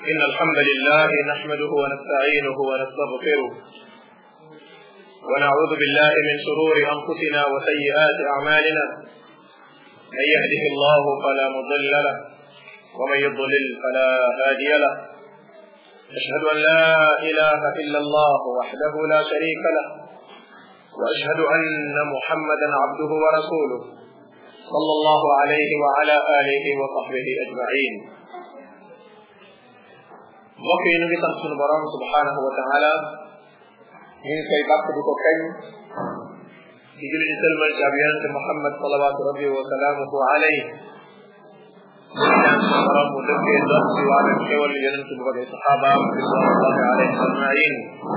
إن الحمد لله نحمده ونستعينه ونستغفره ونعوذ بالله من شرور أنفسنا وسيئات أعمالنا من يهده الله فلا مضل له ومن يضلل فلا هادي له أشهد أن لا إله إلا الله وحده لا شريك له وأشهد أن محمدا عبده ورسوله صلى الله عليه وعلى آله وصحبه أجمعين mbokk yi ñu ngi sant sunu borom subhanahu wa taala ñu ngi koy bàkk di ko kañ di julli di sëlmal ci ab yonente Muhammad salawatu rabbi wa salaamuhu alayhi ñu ngi ñaan sunu borom mu dëggee dox ci wàllum xewal yonente bu bëgg saxaabaam ridwanullahi alayhim ajmain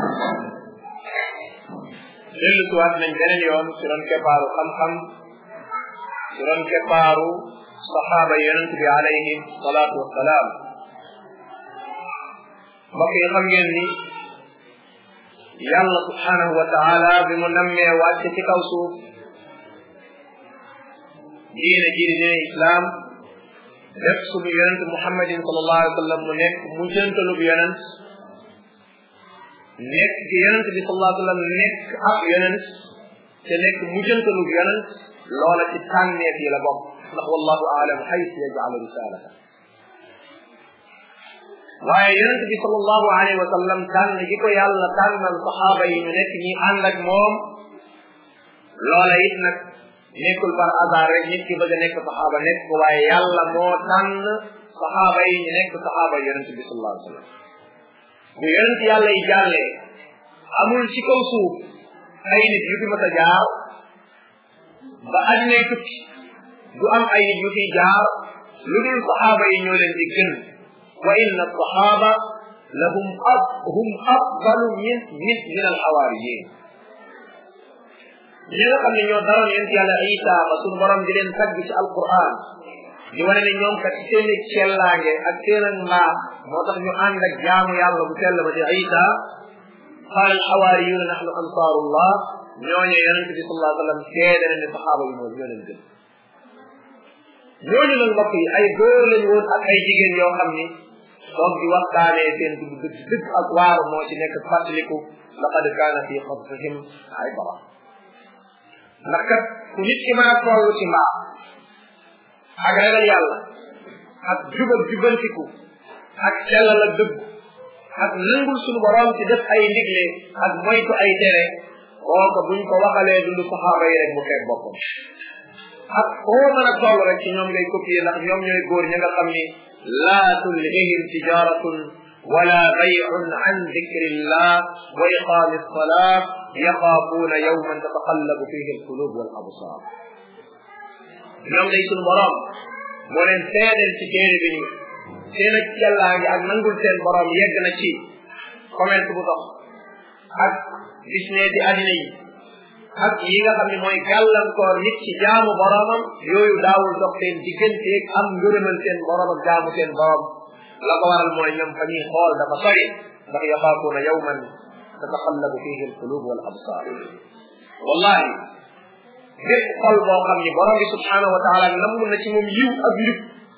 dellu si waat nañ beneen yoon ci ron keppaaru xam-xam ci ron keppaaru saxaaba yonente bi alayhim salaatu wasalaam mbokk yi xam ngeen ni yàlla subhanahu wa taala bi mu nammee wàcc ci kaw suuf diine ji di diine islam def suñu yonent muhammadin sallallahu alayhi wa sallam mu nekk mu jëntalub yonent nekk gi yonent bi sallallahu alayhi wa sallam nekk ab yonent te nekk mu jëntalub yonent loola ci tànneef yi la bokk ndax wallahu aalam xaytu yajcalu risalata waaye yonent bi sallallahu alayhi wa sallam tànn gi ko yàlla tànnal saxaaba yi ñu nekk ñi ànd ak moom loola it nag nekkul par hasard rek nit ki bëgg a nekk saxaaba nekk ko waaye yàlla moo tànn saxaaba yi ñu nekk saxaaba yonent bi sallallahu alayhi wa sallam bu yonent yàlla yi jàllee amul ci kaw suuf ay nit yu fi mës a jaar ba addinay tukki du am ay nit yu fiy jaar lu dul saxaaba yi ñoo leen di gën wa inna alsaxaaba lahum ab hum afdalu min min min alxawaariyin ñi nga xam ne ñoo daroon yonent yàlla isa ba suñu borom di leen tagg ci alquran di wane ne ñoom kat seen i cellaange ak seen ak mbaax moo tax ñu ànd ak jaamu yàlla bu sell ba di isa qaala alxawaariyuuna naxnu ansaarullah ñooñu yonent bi sallallahu alayhi wa sallam seede na ne saxaaba yi moo ñoo leen gën ñooñu nag mbokk yi ay góor lañu woon ak ay jigéen yoo xam ni toog di waxtaanee seen dugg dëgg dëgg ak waaru moo ci nekk fàttaliku laqad kaana fi qasasihim ibra ndax kat ku nit ki mën a toll ci mbaax ak ragal yàlla ak jubal jubantiku ak sellal ak dëgg ak nangul suñu borom ci def ay ndigle ak moytu ay tere kooka buñ ko waxalee dund saxaaba yi rek mu xeeb boppam ak foo mën a toll rek ci ñoom ngay copier ndax ñoom ñooy góor ñi nga xam ni laa tulhihim tijaratun wala bay'un an dikrillah wa iqami alsalat yaxaafuuna yawman tataqallabu fihi alqulub wal absar ñoom day sunu borom moo leen seedeel ci téere bi ni seen ak yàllaa ngi ak nangul seen borom yegg na ci commerce bu dox ak business yi addina yi ak yi nga xam ne mooy gàllankoor nit ci jaamu boromam yooyu daawul dox seen digganteeg am ngërëmal seen borom ak jaamu seen borom la ko waral mooy ñoom fa ñuy xool dafa sori ndax yaxaafuuna yawman tataxallabu fihi alqulub wal absar wallahi bépp xol boo xam ni borom bi subhanahu wa taala namm na ci moom yiw ak njub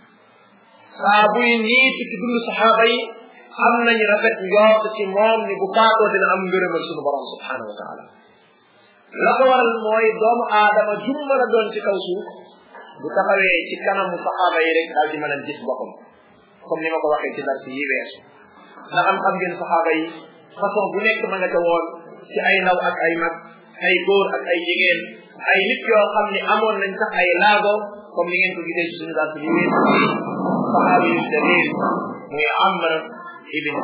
saa buy niit ci dund saxaaba yi am nañu rafet njort ci moom ni bu faatoo dina am ngërëmal suñu borom subhanahu wa taala la ko waral mooy doomu aadama jum mën a doon ci kaw suuf bu taxawee ci kanamu saxaaba yi rek daal di mën a gis boppam comme ni ma ko waxee ci darsi yi weesu ndax am xam ngeen saxaaba yi façon bu nekk ma nga ca woon ci ay ndaw ak ay mag ay góor ak ay jigéen ay nit yoo xam ne amoon nañ sax ay laago comme ni ngeen ko gisee ci suñu darsi yi weesu saxaaba yu dalil muy Amr ibn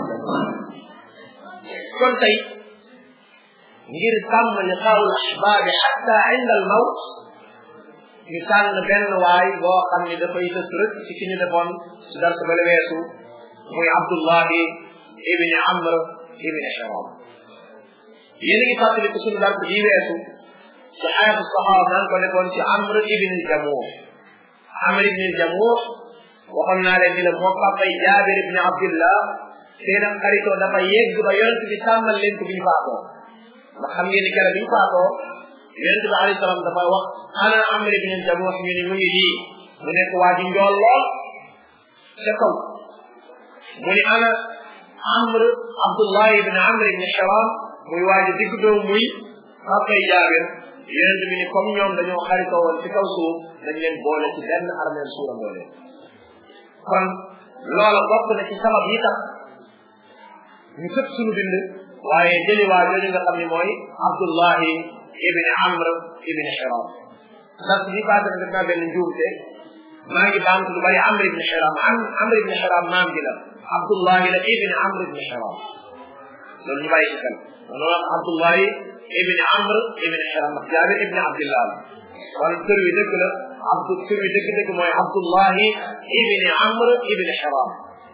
kon tey ngir sàmm liqaa'ul ahbaabi xatta inda al mawt ñu tànn benn waay boo xam ni dafay tës rëkk ci ki ñu defoon ci dars bale weesu muy Abdullahi ibni Amr ibni Hiram yéen a ngi fàttali ko suñu dars bii weesu ci xayatu saxaaba nan ko defoon ci Amr ibni Jamuh Amr ibni Jamuh waxoon naa leen ni la moo papay Jaabir ibni Abdillah seen am xaritoo dafa yegg ba yonent bi sàmmal leen ko bi ñu faatoo ndax xam ngeen ni keroog bi ñu faatoo yonent bi alayhi salaam dafa wax ana Amr ibn Jamuh ñu ni mu ngi nii mu nekk waa ji njool lool ca kaw mu ni ana amr abdullah ibn amr ibn haram muy waaji digg doom muy papay jaabir yonent bi ni comme ñoom dañoo xaritoo woon ci kaw suuf dañ leen boole ci benn armeel suurandoo leen kon loola bokk na ci sabab yi tax ñu sëpp suñu bind waaye jëli waa jooju nga xam ne mooy abdullahi ibni amr ibni xiram ndax bi passé na def naa benn njuumte maa ngi baamtu lu bari amr ibni xiram am amr ibni xiram maam ji la abdullahi la ibni amr ibni xiram loolu ñu bàyyi ci xel loolu wax abdullahi ibni amr ibni xiram ndax jaabir ibni abdillah la wala tur wi dëgg la abdu tur wi dëgg dëgg mooy abdullahi ibni amr ibni xiram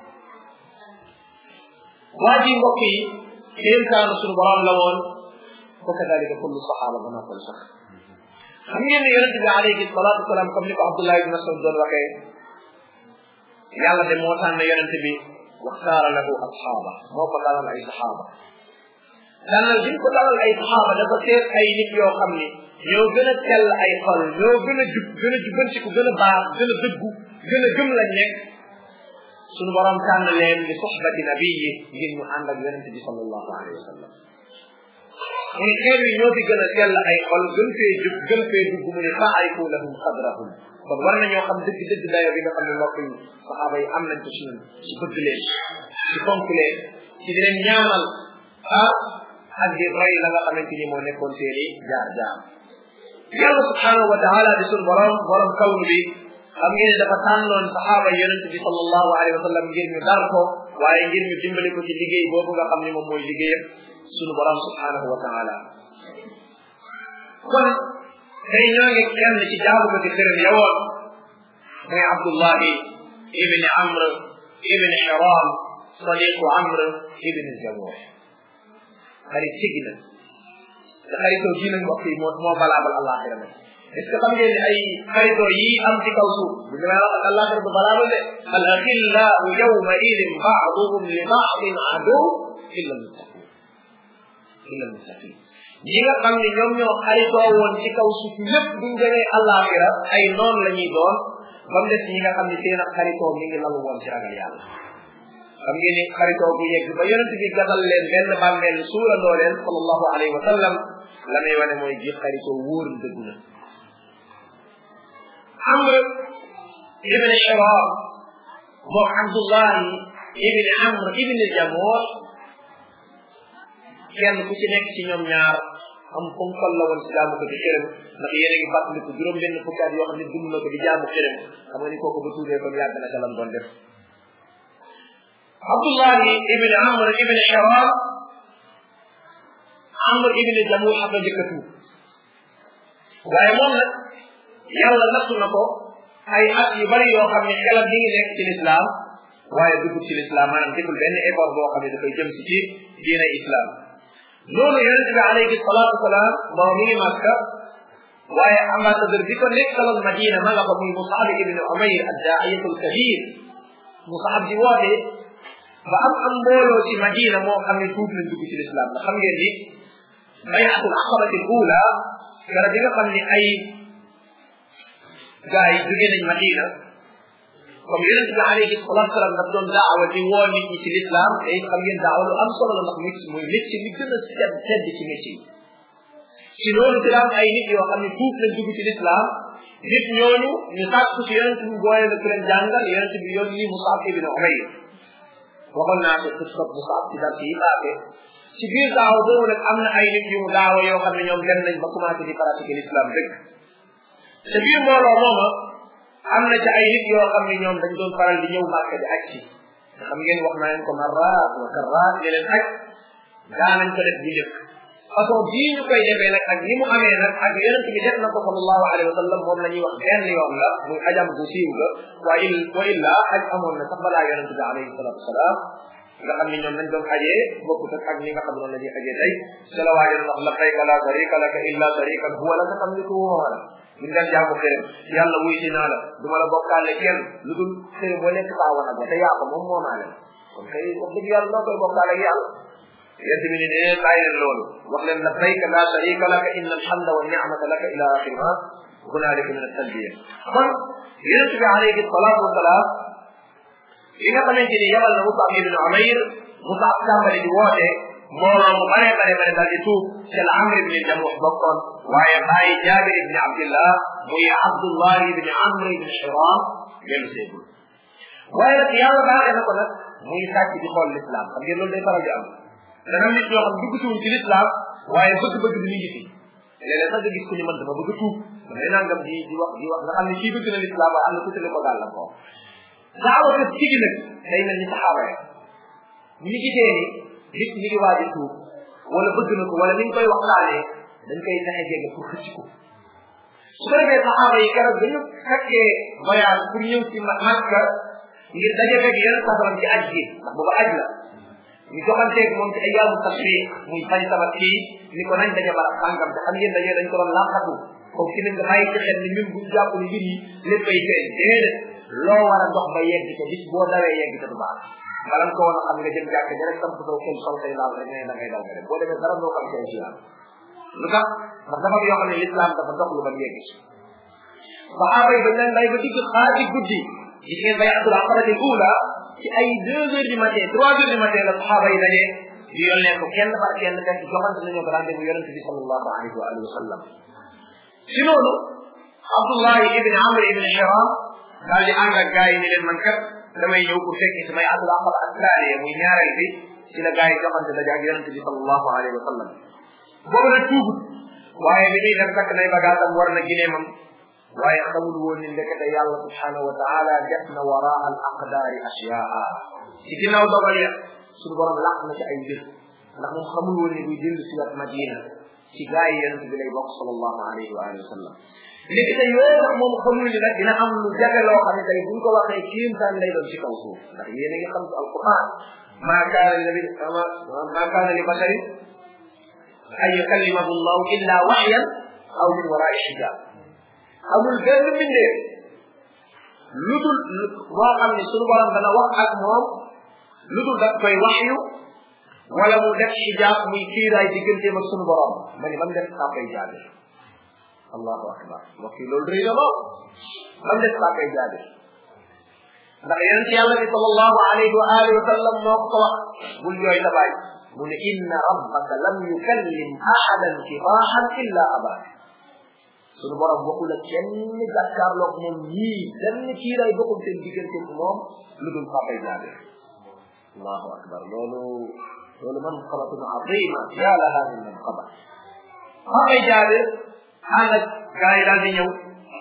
waa ji mbokk yi kéemtaanu suñu borom la woon wa kadalika kullu saxaaba ba noppal sax xam ngeen ne yonente bi alayhi salatu wasalaam comme ni ko Abdullah ibn Mas'ud doon waxee yàlla de moo tànn yonente bi waxtaara lahu asxaaba moo ko dalal ay saxaaba tànnal bi ko dalal ay saxaaba dafa seet ay nit yoo xam ni ñoo gën a tell ay xol ñoo gën a jub gën a jubantiku gën a baax gën a dëggu gën a gëm lañ nekk sunu borom tànn leen li soxbati nabiyi ngir ñu ànd ak yonente bi sallallahu alayhi wa sallam mu ne xeer yi ñoo fi gën a sell ay xol gën fee jub gën fee dugg mu ne faarifu lahum qadrahum kon war nañoo xam dëgg dëgg dayo bi nga xam ne mbokk yi saxaaba yi am nañ ko ci ñun ci bëgg leen ci fonk leen ci di leen ñaanal ah ak di roy la nga xamante ni moo nekkoon seeni jaar jaar yàlla subhanahu wa taala di sunu borom borom kawnu bi xam ngeen ne dafa tànnoon saxaaba yonente bi sallallahu alayhi wa sallam ngir ñu dar ko waaye ngir ñu dimbali ko ci liggéey boobu nga xam ne moom mooy liggéeyam sunu borom subhanahu wa taala kon tey ñoo ngi kenn ci jaamu ko ci xërëm yawoon muy abdullahi ibni amr ibni hiram sadiqu amr ibni jamuh xarit sigi na te xaritoo ji nag mbokk yi moo moo balaabal alaxira nag est ce que xam ngeen ne ay xaritoo yi am ci kaw suuf bu ñu wax ak alaxira du balaabal de al axillau yawma idin baaduhum li baadin adu illa almuttaqin illa almuttaqin ñi nga xam ne ñoom ñoo xaritoo woon ci kaw suuf lépp buñ demee alaxira ay noon la ñuy doon ba mu des ñi nga xam ne seen ak xaritoo mi ngi lalu woon ci ragal yàlla xam ngeen ni xaritoo bu yegg ba yonent bi gasal leen benn bàmmeel suurandoo leen sallallahu alayhi wa sallam la may wane mooy ji xaritoo wóor dëgg na amr ibn hiram moom abdullahi ibn amr ibn jamoor kenn ku ci nekk ci ñoom ñaar am fu mu la woon ci jaamu ko di xërëm ndax yéen a ngi fàttaliku juróom benn fukki at yoo xam ne dund na ko di jaamu xërëm xam nga ni kooku ba tuubee kon yàgg na ca lam doon def abdullahi ibn amr ibn hiram amr ibn jamuh xam na njëkk a tuub waaye moom nag yàlla nattu na ko ay at yu bari yoo xam ne xelam mi ngi nekk ci lislaam waaye dugg ci lislaam maanaam deful benn effort boo xam ne dafay jëm si ci diine islam loolu yonente bi alayhi salatu wasalaam moo mi ngi màkka waaye ambassadeur bi ko nekkaloon madina ma nga fa muy musaab ibn umayr addaa'iyatul kabir musaab di woote ba am am mbooloo ci madina moo xam ne tuub nañ dugg ci lislaam ndax xam ngeen ni bayatul aqabati ula gara bi nga xam ne ay gaa yi jóge nañ madina comme yonente bi alayhi salatu wasalam daf doon daawa di woo nit ñi ci lislaam te it xam ngeen daawa lu am solo la ndax mit mooy métier li gën a sedd sedd ci métier ci loolu ci daam ay nit yoo xam ne tuub nañ dugg ci lislaam nit ñooñu ñu sàkku ci yonente bi booye na ku leen jàngal yonente bi yoon ni Musab ibn Umayr waxoon naa ko ci sob Musab ci dar yi paase ci biir daaw boobu nag am na ay nit yu mu daawa yoo xam ne ñoom dem nañ ba commencé di pratiquer l'islam dëgg te biir mbooloo mooma am na ci ay nit yoo xam ne ñoom dañ doon faral di ñëw màkk di aj ci nga xam ngeen wax naa leen ko marraat wa karraat ne leen aj daanañ ko def bu njëkk façon bii ñu koy defee nag ak ni mu amee nag ak yonent bi def na ko sallallahu alayhi wa sallam moom la ñuy wax benn yoon la muy ajam bu siiw la wa il wa illa aj amoon na sax balaa yonent bi alayhi salatu wasalaam nga xam ni ñoom nañ doon ajee bokkut ak ak ni nga xam noonu la ñuy ajee tey ca la waajoon wax labbayka la sharika laka illa sharikan huwa laka tamliku wa la ñu nga jaamu xërëm yàlla wuy si naa la du ma la bokkaale kenn lu dul xërëm boo nekk baawa nag ba te yaa ko moom moomaa leen kon kay wax dëgg yàlla noo koy bokkaale ak yàlla yent bi ni ne bàyyi leen loolu wax leen labbayka la sharika laka inna alhamda wa ni'mata laka ila axiri ma hunaalika min at-talbiya kon yonent bi alayhi salatu wasalaam li nga xamante ni yabal na Musab ibn Umayr Musab tàmbali di woote mbooloo mu bare bare bare daal di tuub ci la Amr ibn Jamuh bokkoon waaye bàyyi Jaabir ibn Abdillah muy Abdullah ibn Amr ibn Hiram dellu seegul waaye nag yàlla baaxee na ko nag muy sàcc di xool l'islam xam ngeen loolu day faral di am dana nit ñoo xam dugg ci l'islam waaye bëgg-bëgg bi mi ngi fi léeg-léeg sax nga gis ku ñu mën dama bëgg a tuub damay nangam di di wax di wax nga xam ne kii bëgg na l'islam waaye am na ku tële ko gàllam ko daawa kat tigi nag day mel ni saxaaba ya ñi gisee ni nit ñi ngi waaj a tuub wala bëgg na ko wala ni ñu koy waxtaanee dañ koy fexe jege pour xëcc ko su ko defee saxaaba yi keroog dañu fekkee voyage pour ñëw ci Makka ngir daje fekk yeneen sasaram ci aj gi ndax booba aj la ñu joxanteeg moom ci ayyaamu tashriq muy fañ sabat kii ni ko nañ daje barab sàngam te xam ngeen daje dañ ko doon làqatu comme ci nga bàyyi ci xel ni ñun buñ jàpp ni mbir yi léppay feeñ déedéet loo war a dox ba yegg ca bis boo dawee yegg ca du baax balam ko woon a xam nga jëm jàkk ja rek samp saw xel sol say laal rek ne da ngay daw nga dem boo demee dara doo xam ci islam lu tax ndax dafa yoo xam ne l'islam dafa dox lu ba yegg ci saxaaba yi dañ leen bay ba digg xaati guddi gis ngeen bay abdul aqabati ula ci ay deux heures du matin trois heures du matin la saxaaba yi daje di yónnee ko kenn par kenn fekk joxante nañu ko rendez-vous yonente bi sallallahu alayhi wa alihi wa sallam ci loolu abdullah ibn amr ibn hiram daal di ànd ak gars yi ni leen man kat damay ñëw pour fekki samay abdul aqaba ak taaliye muy ñaareel bi ci la gars yi joxante daje ak yonente bi sallallahu alayhi wa sallam boobu nag tuubut waaye bi muy dem takk nay bagaatam war na gineemam waaye xamul woon ni ndekete yàlla subhanahu wa taala def na waraa al aqdaari ashyaa ci ginnaaw dogal ya suñu borom làq na ci ay mbir ndax moom xamul woon ni buy dellu si wat madina ci gaa yi yonente bi lay bokk sallallahu alayhi wa alihi wa sallam ndekete yooyu nag moom xamul ni nag dina am lu jafe loo xam ne tey buñ ko waxee kiimtaan lay doon ci kaw suuf ndax yéen a ngi xam ci alquran ma kaana li nabi ma kaana li basharin an yukallimahu llahu illa waxyan aw min warai xijab amul benn mbindeef lu dul boo xam ne suñu borom dana wax ak moom lu dul daf koy waxyu wala mu def xijaab muy kiiraay digganteem ak suñu borom ma ni ba mu def saa koy jaabe allahu akbar mbokk yi loolu rëy na lool ba mu def saa koy jaabe ndax yonent yàlla bi sallallahu alayhi wa alihi wa sallam moo ko wax bul jooy sa baay mu ne inna rabbaka lam yukallim ahadan kifaaxan illa abaaka suñu borom waxul ak kenn jàkkaarloog moom ñii benn kiiraay bokkul seen diggante moom lu dul papay jaabe allahu akbar loolu loolu man xabatun azima ya laha min man xabat papay jaabe ànd ak gaa yi daal di ñëw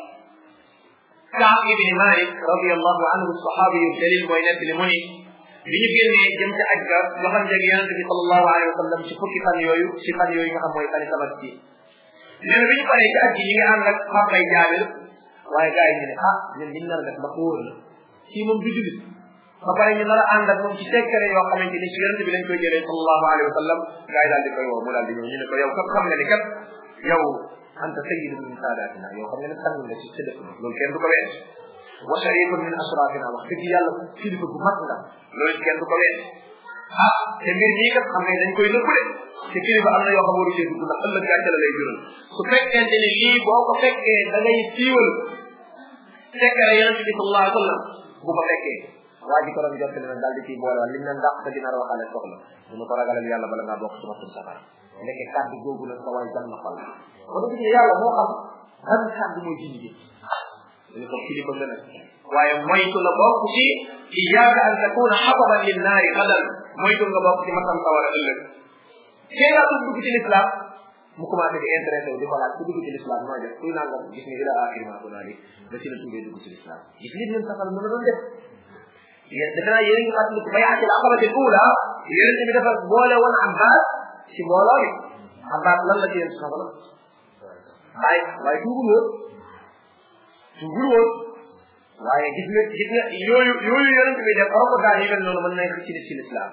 Kaab ibni Malik radiallahu anhu saxaabi yu dalil mooy nekk li mu ni bi ñu génnee jëm ca aj ga joxante ak yonente bi sallallahu alayhi wa sallam ci fukki fan yooyu ci fan yooyu nga xam mooy fani tabaski nee na bi ñu paree ci aj gi ñi ngi ànd ak papay jaabir waaye gars yi ñu ne ah ñun liñ nar a def ba wóor la kii moom du julit ba pare ñu nar a ànd ak moom ci sekkare yoo xamante ni ci yonente bi lañ koy jëlee sallallahu alayhi wa sallam gars yi daal di koy woo mu daal di ñëw ñu ne ko yow kat xam nga ni kat yow anta sayyidu min saadatina yow xam nga ne sang nga ci sa dëkk loolu kenn du ko ween wa sharifun min asrafina wax dëgg yàlla kilifa bu mag nga loolu kenn du ko ween ah te mbir mii kat xam ne dañ koy nëbb de te kilifa am na yoo xam waru cee dugg ndax ëllëg gàcce la lay jural su fekkente ni lii boo ko fekkee da ngay siiwal fekkere yonent bi sallallahu alayhi wa sallam bu ko fekkee waa ji ko doon jot na daal di ciy boole wala liñ leen dàq sa dinaar waxaale soxla mu ne ko ragalal yàlla bala ngaa bokk ci matul safara nekke kàddu googu nag sa waay jam na xol ba nga gisee yàlla moo xam ban kàddu mooy ci liggéey ñu ko kilifa nga nag waaye moytu la bokk ci iyaaka an takuna xababan lin naari xadal moytu nga bokk ci matam sawara ëllëg kee ngaa dugg dugg ci l'islam mu commencé di intéressé wu di ko laaj ku dugg ci l'islam nooy def kuy nangam gis nga ila axiri ma ko naa di ba ci la tuddee dugg ci l'islam gis li leen safal mën a doon def yéen defe naa yéen a ngi fàttaliku bay atil aqabati ula yéen bi dafa boole woon abbas ci mbooloo mi abbas lan la ci yéen safal waaye waaye tuubul woon tuubul woon waaye gis nga gis nga yooyu yooyu yonent bi def rokotaan yu mel noonu mën nañ ci ci l'islam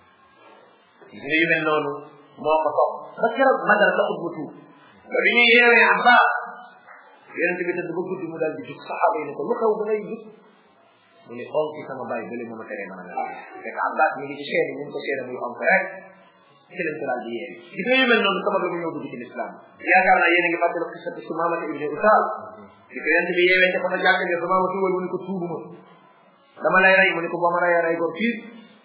gis nga yu mel noonu moo ko topp ba keroog badar la ut mu tuub ba bi ñuy yeewee abbas yonent bi tëdd ba guddi mu daal di jug saxaaba yi ne ko lu xew ba ngay jug mu ne onk ci sama bàyyi bële mooma teree mën a mel fekk abbas mi ngi ci seeni ñu ngi ko seeni muy onk rek ci lañ ko daal di yeewi gis nga yu mel noonu sabab la mu ñëw dugg ci l'islam yaakaar naa yéen a ngi fàttali xisatu sumamata ibni usal di ko yonent bi yeewee ca fa jàkk ne sumama tuwal mu ne ko tuubuma dama lay rey mu ne ko boo ma reyee rey gor fiir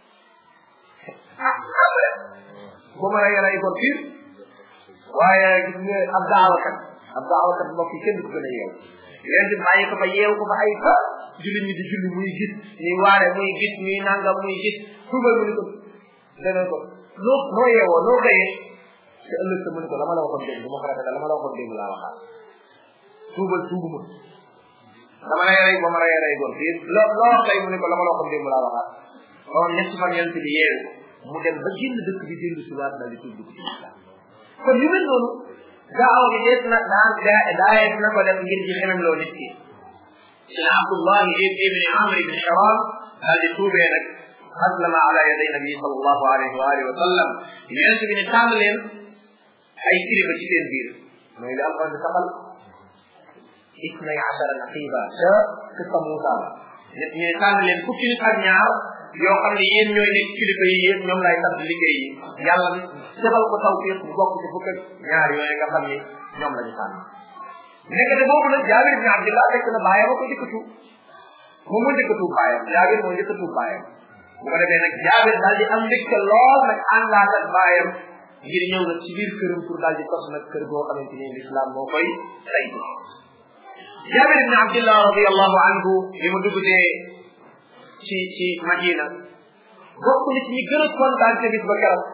ah boo ma reyee rey gor fiir waaye gis nga ab daawakat ab daawakat mbokk yi kenn du ko gën a yeew yéen di bàyyi ko ba yeew ko ba ay fa julli ñi di julli muy gis ñuy waare muy gis ñuy nangam muy gis tuubal mu ni ko dana ko noo noo yeewoo noo xëyee te ëllëg sa mu ni ko la ma la waxoon démb du ma ko rafetal la ma la waxoon démb laa waxaat tuubal tuubu ma dama lay rey ba ma rey rey góor fii loo loo xëy mu ni ko la ma la waxoon démb laa waxaat kon ñetti fan yent bi yeewu mu dem ba génn dëkk bi dellu si waat daal di tuub dugg ci islam kon yu mel noonu gaaw gi dees na daan daayees na ko def ngir ci xenam loo nit ki sina abdullahi ibni amr ibni haram daal di tuubee nag aslama ala yaday nabi sallallahu alayhi wa alihi wa sallam yonent bi ne tànn leen ay kilifa ci seen biir mooy li alquran di saxal isnay achara naqiba ca kissa Muusa la nit ñu ne tànn leen fukki nit ak ñaar yoo xam ne yéen ñooy nekk kilifa yi yéen ñoom lay sant liggéey yi yàlla defal ko tawfiq bu bokk ci fukk ak ñaar yooyu nga xam ni ñoom la ñu tànn nekkate boobu nag jaabir ibn abdillah fekk na bàyyam a ko njëkk a tuub moom moo njëkk a tuub bàyyam jaabir moo njëkk a tuub bàyyam bu ko defee nag jaabir daal di am mbégte lool nag àndaat ak bàyyam ngir ñëw nag ci biir këram pour daal di tos nag kër goo xamante ni l'islam moo koy say jaabir ibn abdillah radiallahu anhu li mu dugutee ci ci madina bokk na ci ñi gën a kontaan ca bis ba keroog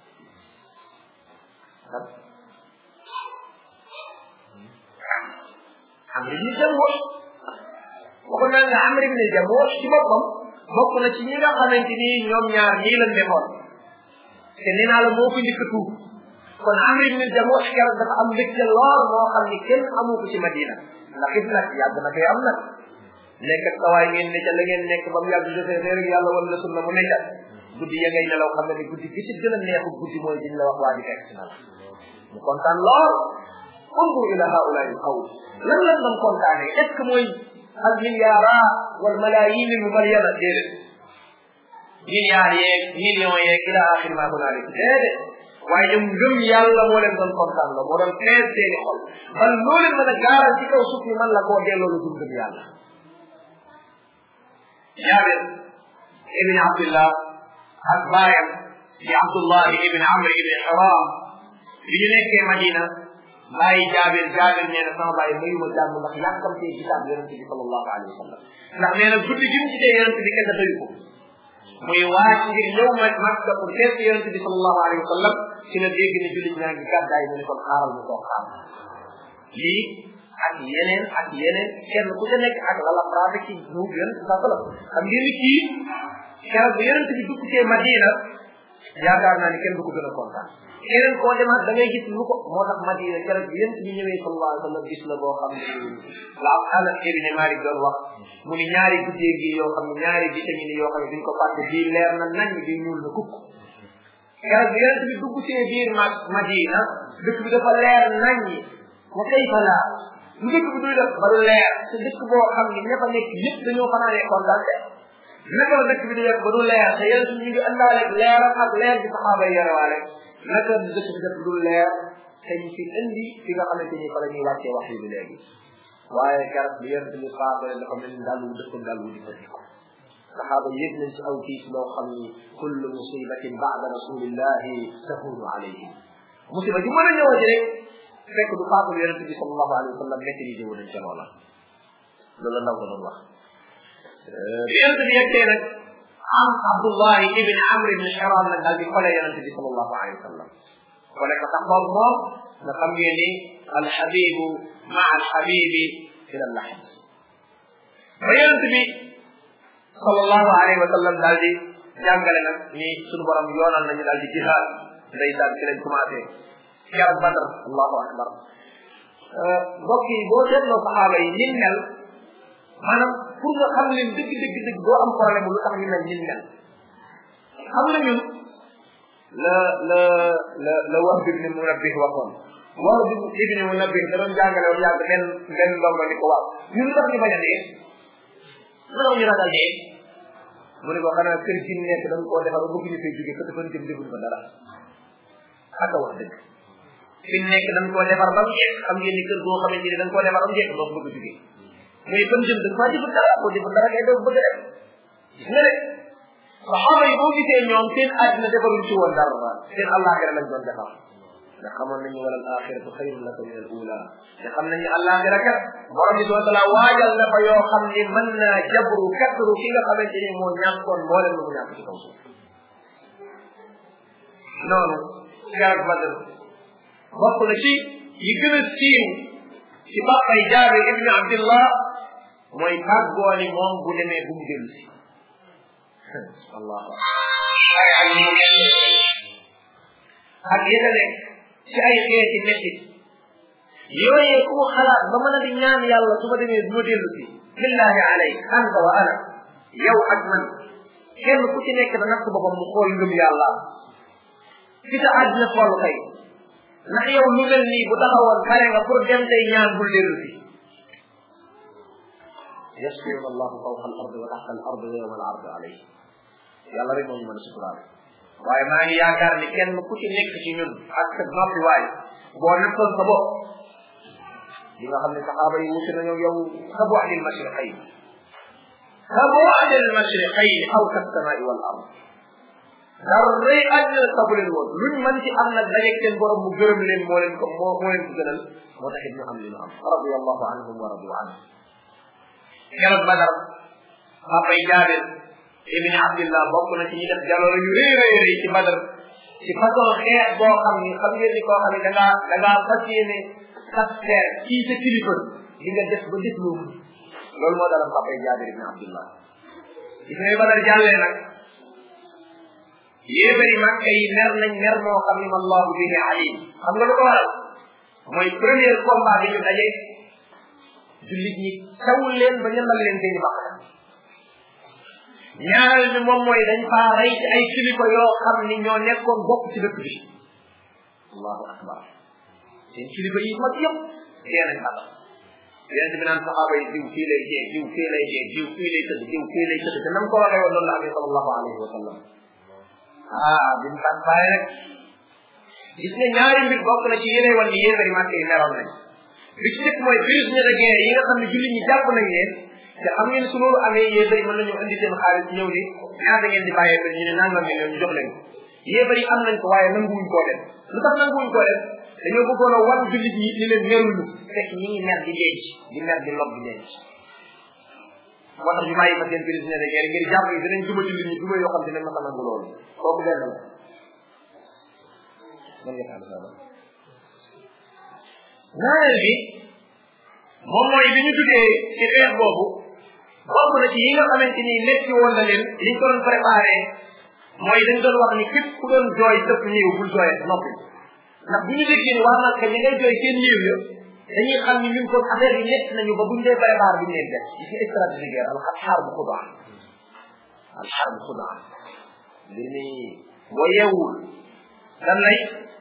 amr ibn jamuux waxoon naa nga amr ibn jamuux ci boppam bokk na ci ñi nga xamante ni ñoom ñaar ñii lañ defoon te nee naa la moo ko njëkk a tuub kon amr ibn jamuux keroog dafa am mbégte lool moo xam ni kenn amu ko ci madina ndax it nag yàgg na fee am nag nekk ak sawaay ngeen ne ca la ngeen nekk ba mu yàgg defee ne rek yàlla wala sunna mu nekk guddi ya ngay nelaw xam ne ni guddi gi ci gën a neexu guddi mooy diñ la wax waa di fekk si na la mu kontaan lool undur ila haulai alqawm lan lan man kontaane est ce que mooy al milliara wal malayin al mubayyana déedéet milliards yeeg millions yeeg ila axir ma hunalik déedéet waaye ñoom ngëm yàlla moo leen doon kontaan la moo doon fees seeni xol man loo leen mën a gaaral ci kaw suuf ni man la koo delloo lu dul ngëm yàlla jaabir ibn abdillah ak baayam di abdullah ibn amr ibn haram bi ñu nekkee madina bàyyi jaabir jaabir nee na sama bàyyi mayuma jàmm ndax yàkkamtee gisaat yonente bi sallallahu alayhi wa sallam ndax nee na guddi gi mu gisee yonente bi kenn dafayu ko muy waaj ngir ñëw ma makka pour seet yonente bi sallallahu alayhi wa sallam ci la dégg ne jullit ñaa ngi gàddaay mu ne kon xaaral mu toog xaar lii ak yeneen ak yeneen kenn ku ca nekk ak la la praté ci ñu yonente sa sallam xam ngeen ni kii keroog bi yonente bi dugg cee madina yaakaar naa ni kenn du ko gën a kontaan keneen koo demaat da ngay gis lu ko moo tax madina keroog bi yonente bi ñëwee sallallahu alayhi wa sallam gis la boo xam ne la Anas ibn Malik doon wax mu ni ñaari guddee gi yoo xam ne ñaari vitamine yoo xam ne duñ ko fàtte bii leer na nañ bii ñuul na kukk keroog bi yonente bi dugg cee biir ma madina dëkk bi dafa leer nañ wa kayfa la lu dëkk bi duy def ba lu leer te dëkk boo xam ne ña fa nekk ñëpp dañoo fanaanee kontaan de naka la dëkk bi di def ba du leer te yonente bi ñu ngi àndaale leer ak leer bi saxaaba yi yarewaale naka dëkk bi def du leer te ñu fi indi fi nga xamante ni fa la ñuy wàccee wax yi bi léegi waaye keroog bi yonente bi faatale dafa mel ni daal wu dëkk daal wu di fa diko saxaaba yëg nañ ci aw tiis loo xam ni kullu musibatin baada rasulillahi tahunu alayhim musiba ji mën a ñëwati rek fekk du faatul yonente bi sallallahu alayhi wa sallam maîtrisé wu nañ ca loola loolu la ndaw ko doon wax bi yonente bi yeggee nag am abdullahi ibn amr ibn haram nag daal di xole yonente bi sallallahu alayhi wa sallam xole ko sax boobu moom nga xam ngeen ni alxabibu maa alxabibi ila lahib ba yonente bi sallallahu alayhi wa sallam daal di jàngale nag ni suñu borom yoonal nañu daal di jihaad ndeysaan ci lañ commencé keroog badr allahu akbar mbokk yi boo seetloo saxaaba yi nin mel maanaam pour nga xam leen dëgg dëgg dëgg doo am problème lu tax ñu mel nin mel xam nga ñun la la la la wax bi ni munabbih waxoon wax bi ibn munabbih da doon jàngale woon yàgg benn benn ndongo ni ko waaw ñun lu tax ñu bañ a dee lu tax ñu ragal dee mu ne ko xanaa kër gi nekk da nga koo defar bëgg ñu fay jóge fa dafa jëm defuñ ko dara ak wax dëgg fi nekk da nga koo defar ba mu jekk xam ngeen ni kër goo xamante ni da nga koo defar ba mu jekk doo ko bëgg jóge muy fan jëm da nga faa jëfal dara boo jëfal dara ngay doo bëgg def gis nga de saxaaba yi boo gisee ñoom seen àddina defaruñ ci woon dara seen àllaaxira lañ doon defar nga xamoon nañu wala al axiratu xayrun laka min al ula nga xam nañu àllaaxira kat borom bi subhanahu wa taala waajal na fa yoo xam ni mën naa jabru katru ki nga xamante ni moo ñàkkoon mboolem lu mu ñàkk ci kaw suuf noonu garab badr bokk na ci yi gën a siiw ci bàppay jaabir ibni abdillah mooy tàggoo ni moom bu demee bu mu dellu si allahu ak yéen a nekk ci ay xeeti mettit yooyee ku mu xalaat ba mën a di ñaan yàlla su ma demee bu ma dellu si billahi alay anta wa ana yow ak man kenn ku ci nekk da natt boppam mu xool ngëm yàlla fi sa àddina toll kay ndax yow lu mel nii bu taxawoon pare nga pour dem tey ñaan bul dellu si yasbiruna allahu fawqa al ardi wa taxta al ardi wa yawma al ardi alayhi yàlla rek moo ñu mën a suturaal waaye maa ngi yaakaar ni kenn ku ci nekk ci ñun ak sa noppi waay boo nattoon sa bopp di nga xam ne saxaaba yi wuti nañoo yow ka bu adil mashriqayn ka bu adil mashriqayn aw ka samai wal ard dara àddina sabu leen woon luñ mën ci am nag dajeeg seen borom mu gërëm leen moo leen ko moo moo leen ko gënal moo taxit ñu am li ñu am radiallahu anhum wa radu anhu keroog badar papay jaabir ibni abdillah bokk na ci ñi def jaloore yu rëy rëy rëy ci badar ci façon xeex boo xam ni xam ngeen ni koo xam ne da ngaa da ngaa fas yéene saster kii sa kilifa di nga def ba def loolu loolu moo dalam papay jaabir ibni abdillah gis nga badar jàllee nag yéebari màkka yi mer nañ mer moo xam ni wallahu bihi alim xam nga lu ko waral mooy premier combat bi ñu daje jullit ñi tawul leen ba ñandal leen seeni bàq ñaareel bi moom mooy dañ faa rey ci ay kilifa yoo xam ni ñoo nekkoon bokk ci dëkk bi allahu akbar seen kilifa yi mag yëpp dee nañ xatal yonente bi naan saxaaba yi diw fii lay jee diw fii lay jee diw fii lay tëdd diw fii lay tëdd te nam ko waxee woon loolu la amee sallallahu alayhi wa sallam ah bimu kat bàyyi rek gis nga ñaari mbir bokk na ci yeneen wan ni yéefari màkk yi meroon nañ bi ci njëkk mooy prisonnier de guerre yi nga xam ne jullit ñi jàpp nañ leen te xam ngeen su loolu amee yéefari mën nañu indi seen xaalis ñëw ni ñaata ngeen di bàyyee ñu ne nangam ngeen ñu jox leen ko yéefari am nañ ko waaye nanguwuñ koo def lu tax nanguwuñ koo def dañoo bëggoon a wan jullit ñi ni leen meruñu fekk ñi ngi mer di denc di mer di lob di denc moo tax ñu bàyyi fa seen prisonnier de guerre ngir jàpp yi dinañ duma jullit ñi duma yoo xam ne dinañ ma nangu loolu kooku benn la man nga xam sama ñaareel bi moom mooy bi ñu duggee ci xeex boobu bokk na ci yi nga xamante ni métti woon na leen liñ ko doon préparé mooy dañ doon wax ni képp ku doon jooy dëpp néew bul jooyee noppi ndax bu ñu déggee ni waa Màkka ñi ngay jooy seen néew ya dañuy xam ni ñun kon affaire bi métti nañu ba buñ dee préparé buñ leen def ci stratégie guerre al xaar bu xudaa al xaar bu xudaa mbir mi boo yeewul dan lay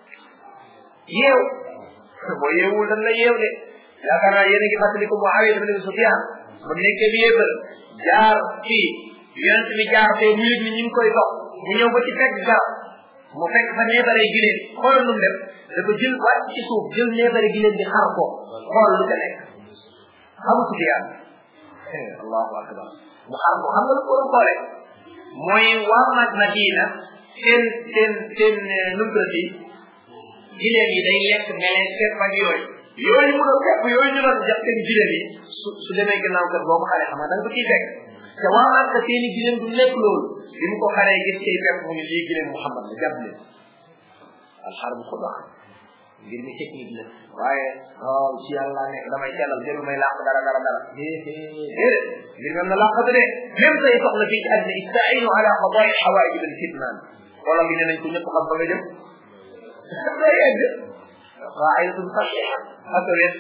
yeew boo yeewul dan lay yeew de yaakaar naa yéen a ngi fàttali ko Muawiya ibn Sufyan ba nekkee bi yéefal jaar fii yonent bi jaar fee mu yëg ni ñu ngi koy dox mu ñëw ba ci fekk garab mu fekk fa neebaree gileen xoolal lu mu def dafa jël wàcc ci suuf jël neebare gileen di xar ko xool lu ca nekk xamu Sufyan allahu akbar mu xar ko xam nga lu ko doon xoolee mooy waa mag Madina seen seen seen numtrati gileen yi day lekk meleen sepp ak yooyu yooyu mu doon fekk yooyu ñu doon jàpp seen gileen yi su su demee gannaaw kër boo ko xaree xam nga da nga ko ciy fekk te waa Màkka seeni gileen du lekk loolu bi mu ko xaree gis cay fekk mu ni lii gileen Muhammad la jàpp leen alxar bu xudaa ngir mi technique la waaye waaw ci yàlla nekk damay sellal jëlu may làq dara dara dara déedéet ngir même na làqatu de même say soxla fii ci àddina istainu ala qadaai xawaij bil fitnaan wala bi ne nañ ko ñëpp xam ba nga jëm day egg qaidatun saxiha asawet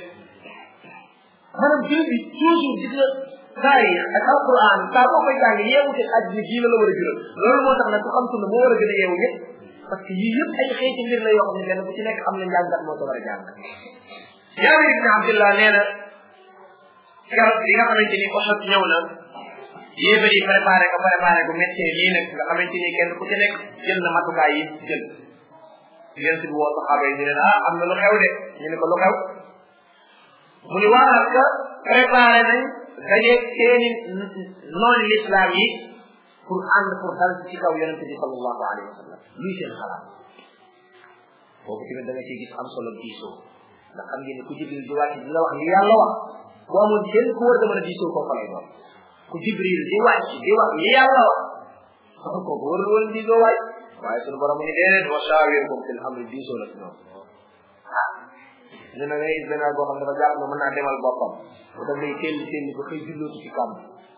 maanaam jël bi toujours gis nga taarix ak alquran saa boo koy jàng yeewu te àddina jii la la war a jural loolu moo tax nag ku xam sunna moo war a gën a yeewu ñëpp parce que yii yëpp ay xeeti mbir la yoo xam ne benn bu ci nekk am na njàngat moo ko war a jàng jaabir ibne abdillah nee na garab bi nga xamante ni Uhud ñëw na yéefar yi préparé ko préparé ko méttee lii nag nga xamante ni kenn ku ci nekk jël na matukaay yi jël yéen si woo saxaaba yi ñu ne ah am na lu xew de ñu ne ko lu xew mu ni waa Makka préparé nañ daje seeni noonu l'islam yi pour ànd pour dal ci kaw yonente bi sallallahu alayhi wa sallam luy seen xalaat boobu tamit da nga ciy gis am solo diisoo ndax xam ngeen ne ku jibril di wàcc di la wax li yàlla wax bu amoon kenn ku war a mën a diisoo kooku lay doon ku jibril di wàcc di wax li yàlla wax kooku warul woon diisoo waay waaye sunu borom mu ne déedéet wa shaawirhum fil amri diisoo la ci ñoom ah ñu ne ngay benn boo xam ne dafa jàpp ne mën naa demal boppam bu daf lay teel teel ba xëy jullootu ci kàmb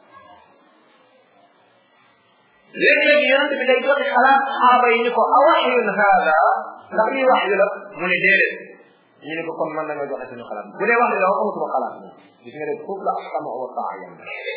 léegi-léegi yonent bi day joxe xalaat saxaaba yi ni ko a waxyun haada ndax lii wax yu la mu ne déedéet ñu ne ko kon mën nañoo joxe suñu xalaat bu dee wax yu la amatuma xalaat moom gis nga de foofu la asama wa taa yam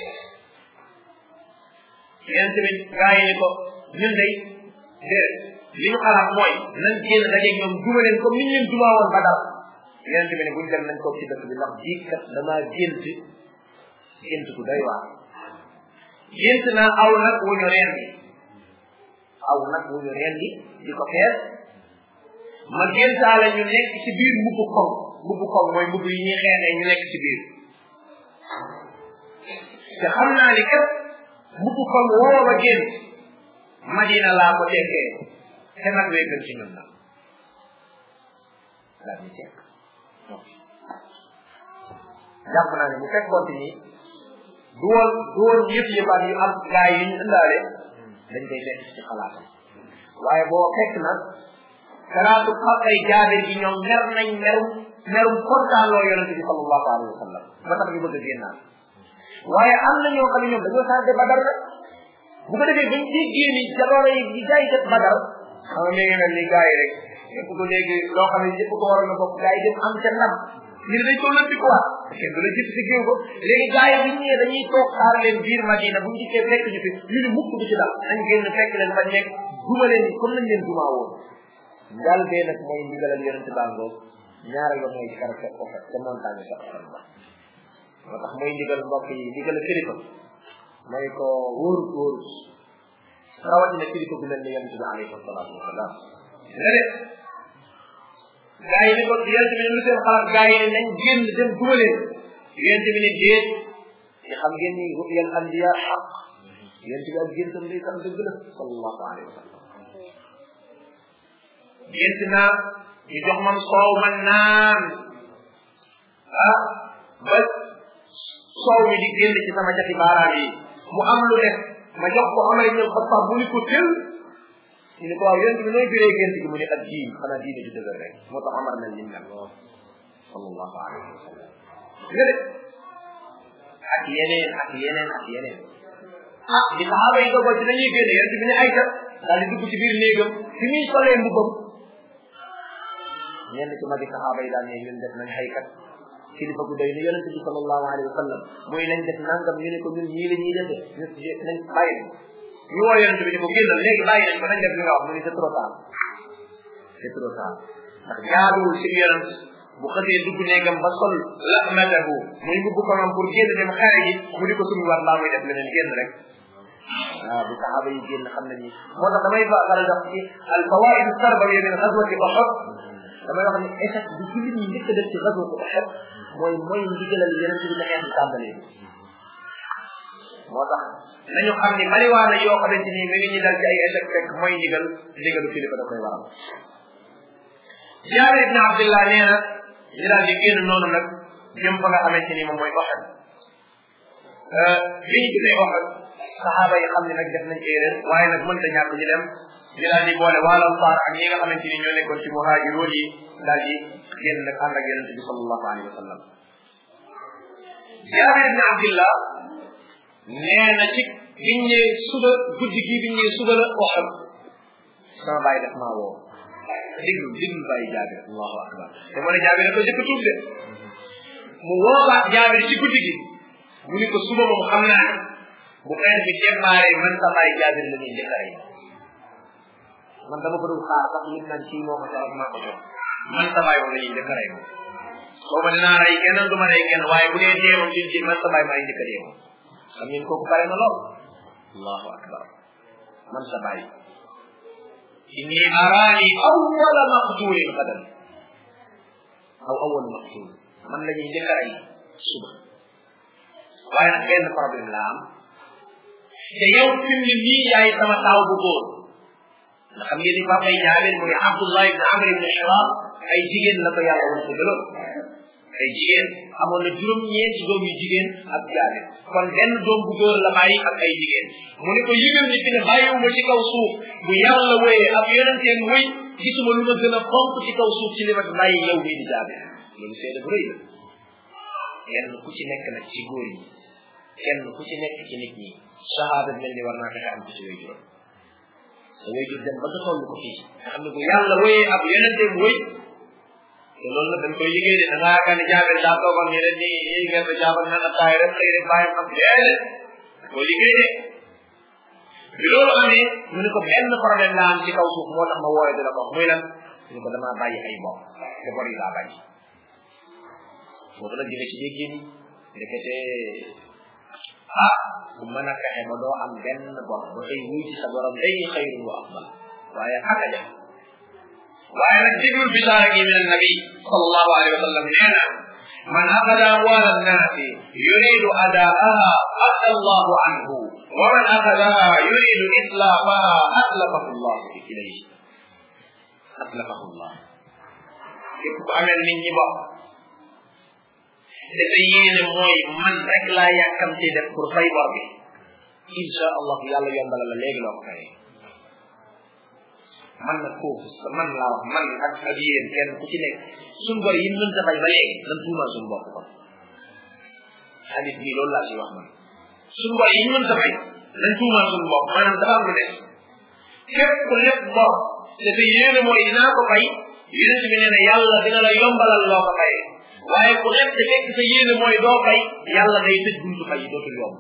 yonent bi gaa yi ni ko ñun day déedéet li ñu xalaat mooy nañ génn dajeeg ñoom duma leen comme niñ leen dumaa woon ba dal yonent bi ne buñ dem nañ toog ci dëkk bi ndax bii kat damaa gént gént ku doy waar gént naa aw nag wu ñu rendi aw nag wu ñu rendi di ko fees ma géntaale ñu nekk ci biir mbubbu koŋ mbubbu koŋ mooy mbubb yi ñuy xeexee ñu nekk ci biir te xam naa ni kat mbubbu koŋ woo ma gént madina laa ko tekkee te nag wee gën ci ñun nag laa ñu tekk jàpp naa ne bu fekkoon ni du woon du woon yëpp yëppaat yu am gaay yi ñu indaale dañ koy fekk ci xalaatam waaye boo fekk nag xalaatu xam ay jaabir gi ñoom mer nañ merum merum kontaanloo yonente bi sallallahu alayhi wa sallam ba tax ñu bëgg a génnaat waaye am na ñoo xam ne ñoom dañoo sàrde badar rek bu ko defee bañ déggee ni jaloore yi di jaay kat badar xam nga mi ngi mel ni gars yi rek yëpp ko léegi loo xam ne yëpp ko waroon na bokk gars yi dem am ca ndam ñu dañ ko lëndi quoi kenn du la jëf si géew ko léegi gars yi bu ñu ñëwee dañuy toog xaar leen biir Madina bu ñu dikkee fekk ñu fi ñu ne mukk du ci dal dañ génn fekk leen fa nekk duma leen ni comme nañ leen dumaa woon ngal bee nag mooy ndigalal yonente bàngoo ñaareel ba mooy kar fekk ko fekk ca montagne sa xaram ba moo tax mooy ndigal mbokk yi ndigal kilifa mooy ko wóorut wóorut rawatina kilifa bu mel ni yonente bi alayhi salaatu wasalaam nga de gaa yi ni ko yonente bi ne lu seen xalaat gaa yi ne nañ génn dem duma leen yonente bi ne déet te xam ngeen ni ru'yal anbiya xaq yonente bi ak géntam day kan dëgg la sallallahu alayhi wa sallam gént naa ñu jox man soow man naan ah ba soow mi di génn ci sama jati baaraam yi mu am lu def ma jox ko Amar ibn Xattaab mu ni ko tël ñu ne ko waaw yonent bi nooy biree gént gi mu ne ak diin xanaa diine ju dëgër rek moo tax Amar mel ni mel sallallahu alayhi wa sallam nga de ak yeneen ak yeneen ak yeneen ah di saxaaba yi dogo ci dañuy génn yonent bi ne ay kat daal di dugg ci biir néegam fi muy solee mbubbam ñenn ci magi saxaaba yi daal ne ñun def nañ ay kat kilifa gu doy ni yonente bi sallallahu alayhi wa sallam muy nañ def nangam ñu ne ko ñun ñii la ñuy defe ñu nañ bàyyi ñu woo yonente bi ne ko génnal léegi bàyyi nañ ko nañ def li nga wax mu ne c'est trop tard c'est trop tard ndax jaaduwul ci yonent bu xësee dugg néegam ba sol lahmatahu muy mbubb ko moom pour génn dem xare ji mu di ko suñu war laa muy def leneen génn rek waaw bu saxaaba yi génn xam nañ ni moo tax damay fa faral wax ci al fawaid sarbawiya min ghazwati Uhud damay wax ni échec bi jullit ñi njëkk a def ci ghazwati Uhud mooy mooy ndigalal yeneen ci bi na xeex bi tàmbalee moo tax nañu xam ni bariwaa na yoo xamante ni mi ngi ñu dal ci ay échec fekk mooy ndigal ndigalu kilifa da koy waral Jaabir ibn Abdullah nee na ñu daal di génn noonu nag jëm fa nga xamante ni moom mooy Uhud bi ñu gisee Uhud saxaaba yi xam ne nag def nañ erreur waaye nag mënta ñàkk ñu dem ñu daal di boole wàllam faar ak ñi nga xamante ni ñoo nekkoon ci muhaajiroon yi daal di génn nag ànd ak yonente bi sallallahu alayhi wa sallam Jaabir ibn Abdillah nee na ci biñ ñëw suba guddi gi biñ ñëw suba la Uhud sama bàyyi def maa woo diglu diglu bàyyi Jaabir allahu akbar te moo ne Jaabir dafa jëkk tuub de mu woowaat Jaabir ci guddi gi mu ni ko suba moom xam naa ne bu xeex bi démarré man sa bàyyi Jaabir la ñuy njëkk a rey man dama ko doon xaar sax nit naan kii moo ko jox maa ko jox man sa bàyyi moom la ñuy njëkk a rey moom soo ma dinaa rey kenn du ma rey kenn waaye bu dee dee moom ci man sa bàyyi maa ngi njëkk a dee moom xam ngeen kooku pare na lool allahu akbar man sa bàyyi inni araani awwala maqtulin gadan aw awwal maqtul man la ñuy njëkk a rey suba waaye nag benn problème la am te yow fi mu ne nii yaay sama taaw bu góor nga xam ngeen ni papa yi jaabir muy abdullah ibn amr ibn hiram ay jigéen la ko yàlla woon ko gëloon ay jigéen amoon na juróom ñeenti doom yu jigéen ak jaabir kon benn doom bu góor la bàyyi ak ay jigéen mu ne ko yëgal ni fi ne bàyyiwuma ci kaw suuf bu yàlla wéyee ak yonenteen wéy gisuma lu ma gën a fonk ci kaw suuf ci li ma bàyyi yow mii di jaabir loolu seede bu rëy la kenn ku ci nekk nag ci góor yi kenn ku ci nekk ci nit ñi sahaaba mel ni war naa fexe am ko ci way juróom sa way jur dem ba nga toll ko fii nga xam ne bu yàlla wéyee ab yonenteem wéy te loolu nag dañ koy liggéey de da ngaa yaakaar ne jaabel daa toogoon ñu leen ni yéy ngeen ba jaabal naan attaay rek xëy rek bàyyam am déedéet koy liggéey de bi loolu amee mu ne ko benn problème laa am ci kaw suuf moo tax ma wooye di la ko wax muy lan mu ne ko damaa bàyyi ay bor te bor yi laa bàyyi foofu nag dina ci dégg ni ndekete ah bu mën a fexe ba doo am benn bor ba xëy wuy ci sa borom day xayrun wa afdal waaye ak a def waaye nag déglul bisaara gi min annabi sallallahu alayhi wa sallam nee na man axada amwaal annaasi yuridu adaaha adda allahu anhu wa man axadaha yuridu islaafaha atlafahu llahu ilayhi atlafahu llah képp ku amel nit ñi bokk dafa yéene mooy man rek laa yàkkamte def pour fay bor bi insha allah yàlla yombala la léegi loo ko fayee man nag foofu man laa wax man ak ak yéen kenn ku ci nekk suñ bor yi mën ta fay ba léegi nan tuumal suñu bopp kon xadis bii loolu laa ci wax man suñ bor yi mën ta fay nan tuumal suñu bopp maanaam dafa am lu des képp ku lépp bor dafa yéene mooy dinaa ko fay yonent bi nee na yàlla dina la yombalal loo ko fayee waaye ku lépp te fekk sa yéene mooy doo fay yàlla day tëj buntu fay dootul yomb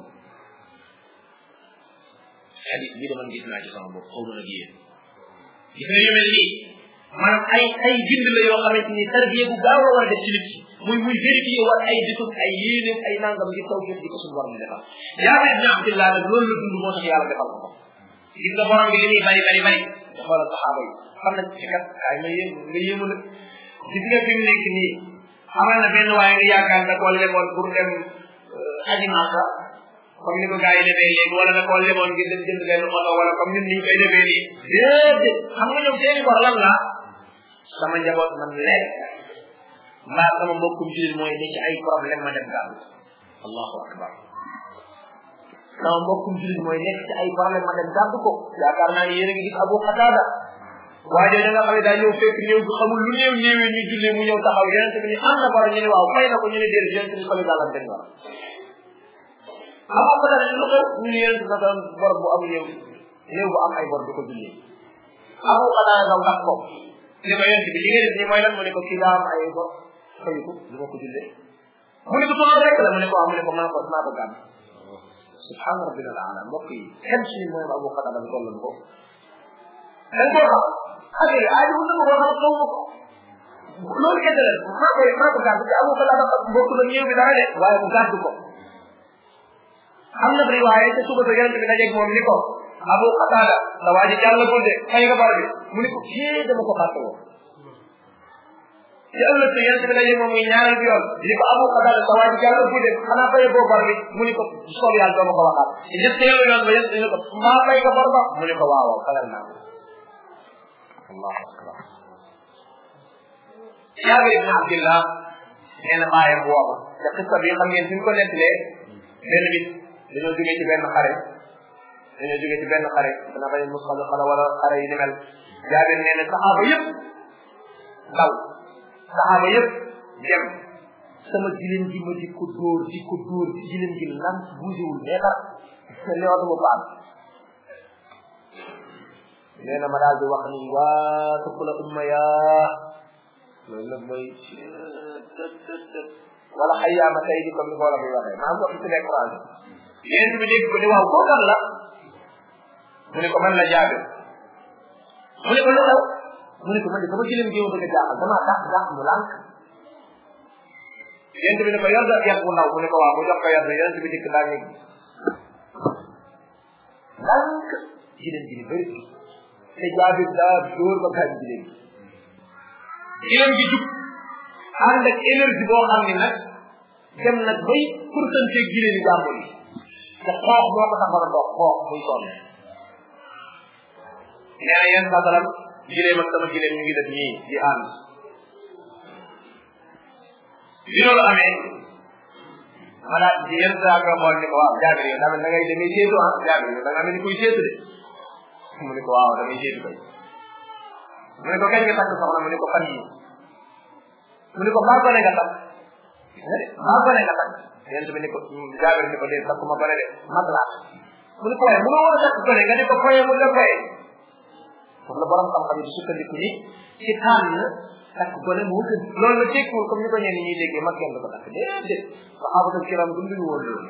xadis bii dama gis naa ci sama bopp xaw ma nag yéen gis nga yu mel nii maanaam ay ay bind la yoo xamante ni tarbiya bu gaaw la war a def ci nit muy muy vérifier war ay dëkkam ay yéeneem ay nangam ngir taw jëf di ko suñu borom di defal jaabir ibn abdillah nag loolu la dund moo tax yàlla defal ko ko gis nga borom bi li muy bari bari bari da xoolal saxaaba yi xam nañ ci kat kaay ma yéem nga yéemu nag gis nga fi mu nekk nii xamal na benn waaye nga yaakaar da koo leboon pour dem aji Màkka comme ni ko gars yi defee léegi wala da koo leboon ngir dem jënd benn oto wala comme ñun niñ koy defee nii déedéet xam nga ñoom seeni bor lan la sama njaboot man lekk mbaa sama mbokkum julit mooy ne ci ay problème ma dem gàll allahu akbar sama mbokkum julit mooy nekk ci ay problème ma dem gàdd ko yaakaar naa ni yéen a ngi gis Abu Qatada waa jooju nga xam ne daa ñëw fekk ñëw bu xamul lu néew néewee ñu jullee mu ñëw taxaw yonent bi ni am na bor ñu ne waaw fay na ko ñu ne déedéet yonent bi xamul gàllam benn war Abu Qatada lu xew ñu ne yonent na doon bor bu am néew néew bu am ay bor di ko jullee Abu Qatada daw ndax ko li ko yonent bi li nga def ni mooy lan mu ne ko kii daa am ay bor fayu ko du ma ko jullee mu ne ko sama rek la mu ne ko am mu ne ko maa ko maa ko gàmm subhana rabbina al ala mbokk yi kenn suñu mooy Abu Qatada bi toll ko dañ koo xam affaire yi aaju na ko xam xaw ma ko loolu kese la maa koy maa ko gàdd te Abu Qatada mbokk na ñëw bi dara de waaye mu gàdd ko am na riwaaye te suba sa yonent bi dajeeg moom ni ko Abu Qatada sa waa ji jàllagul de fay nga bar bi mu ne ko kii dama ko fàtte woon ci ëllëg sa yonent bi dajeeg moom muy ñaareel bi yoon ni ko Abu Qatada sa waa ji jàllagul de xanaa fayee boo bar bi mu ne ko soob yàlla doo ma ko waxaat ñetteelu yoon ba yonent ni ko maa fay nga bar ba mu ne ko waaw waaw fayal naa allahu akbar Jaabir ibn Abdillah nee na bàyyam wooba te xista bi xam ngeen suñ ko nettalee benn bis dañoo jógee ci benn xare dañoo jógee ci benn xare dana bañ mus xala xala wala xare yi ni mel Jaabir nee na saxaaba yëpp daw saxaaba yëpp dem sama gileen gi ma di ko dóor di ko dóor ci gileen gi lan buusewul meetar ne oto mu paas nee na ma daal di wax ni waa tëpp la umma yaa loolu nag mooy wala xayyaama tey di comme ni ko la koy waxee maa ngi ko ci nekk français yéen bi dégg ko ni waaw koo kan la mu ne ko man la jaabe mu ne ko lu xew mu ne ko man de sama gileem gi ma bëgg a jaaxal dama dàq dàq mu lànk yéen bi ne ko yor da yar bu ndaw mu ne ko waaw mu jox ko yar bi yéen bi dikk daal ni lànk gileem gi ni bëri te jaabir daa dóor ba gaañ gileem gi gileem gi jub ànd ak énergie boo xam ne nag dem nag bay pourcentage gileem yi jàmbur yi te xoox moo ko taxoon a dox xoox muy sonn nee na yéen sasalam gileem ak sama gileem ñu ngi def nii di ànd bi loolu amee ma daal di yenn saa nga xool ni ko waaw jaabir yow tamit da ngay demee seetu ah jaabir yow da nga mel ni kuy seetu de mu ne ko waaw damay seetu kay mu ne ko kañ nga takk soxna mu ne ko fan yi mu ne ko maa gone nga takk maa gone nga takk yent bi ni ko jaabir ni ko dee takk ma gone de mag laa mu ne ko waaye mu ne war a takk gone nga ne ko foye mu la foye foofu la borom xam-xam yi di sukkandiku ni ci tànn takk gone moo gën loolu la tekkiwul comme ni ko ñenn ñuy déggee mag kenn du ko takk déedéet saxaabatul kiram dunduñu woon loolu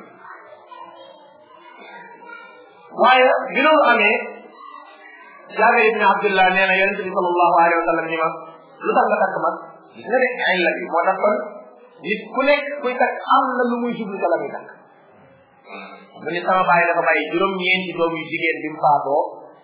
waaye bi loolu amee Jaabir ibn Abdullah nee na yonente bi sallallahu alayhi wa sallam ni ma lu tax nga takk mag gis nga de ay la bi moo tax kon nit ku nekk kuy takk am na lu muy jublu ca la muy takk mu ni sama bàyyi dafa bàyyi juróom-ñeenti doom yu jigéen bi mu faatoo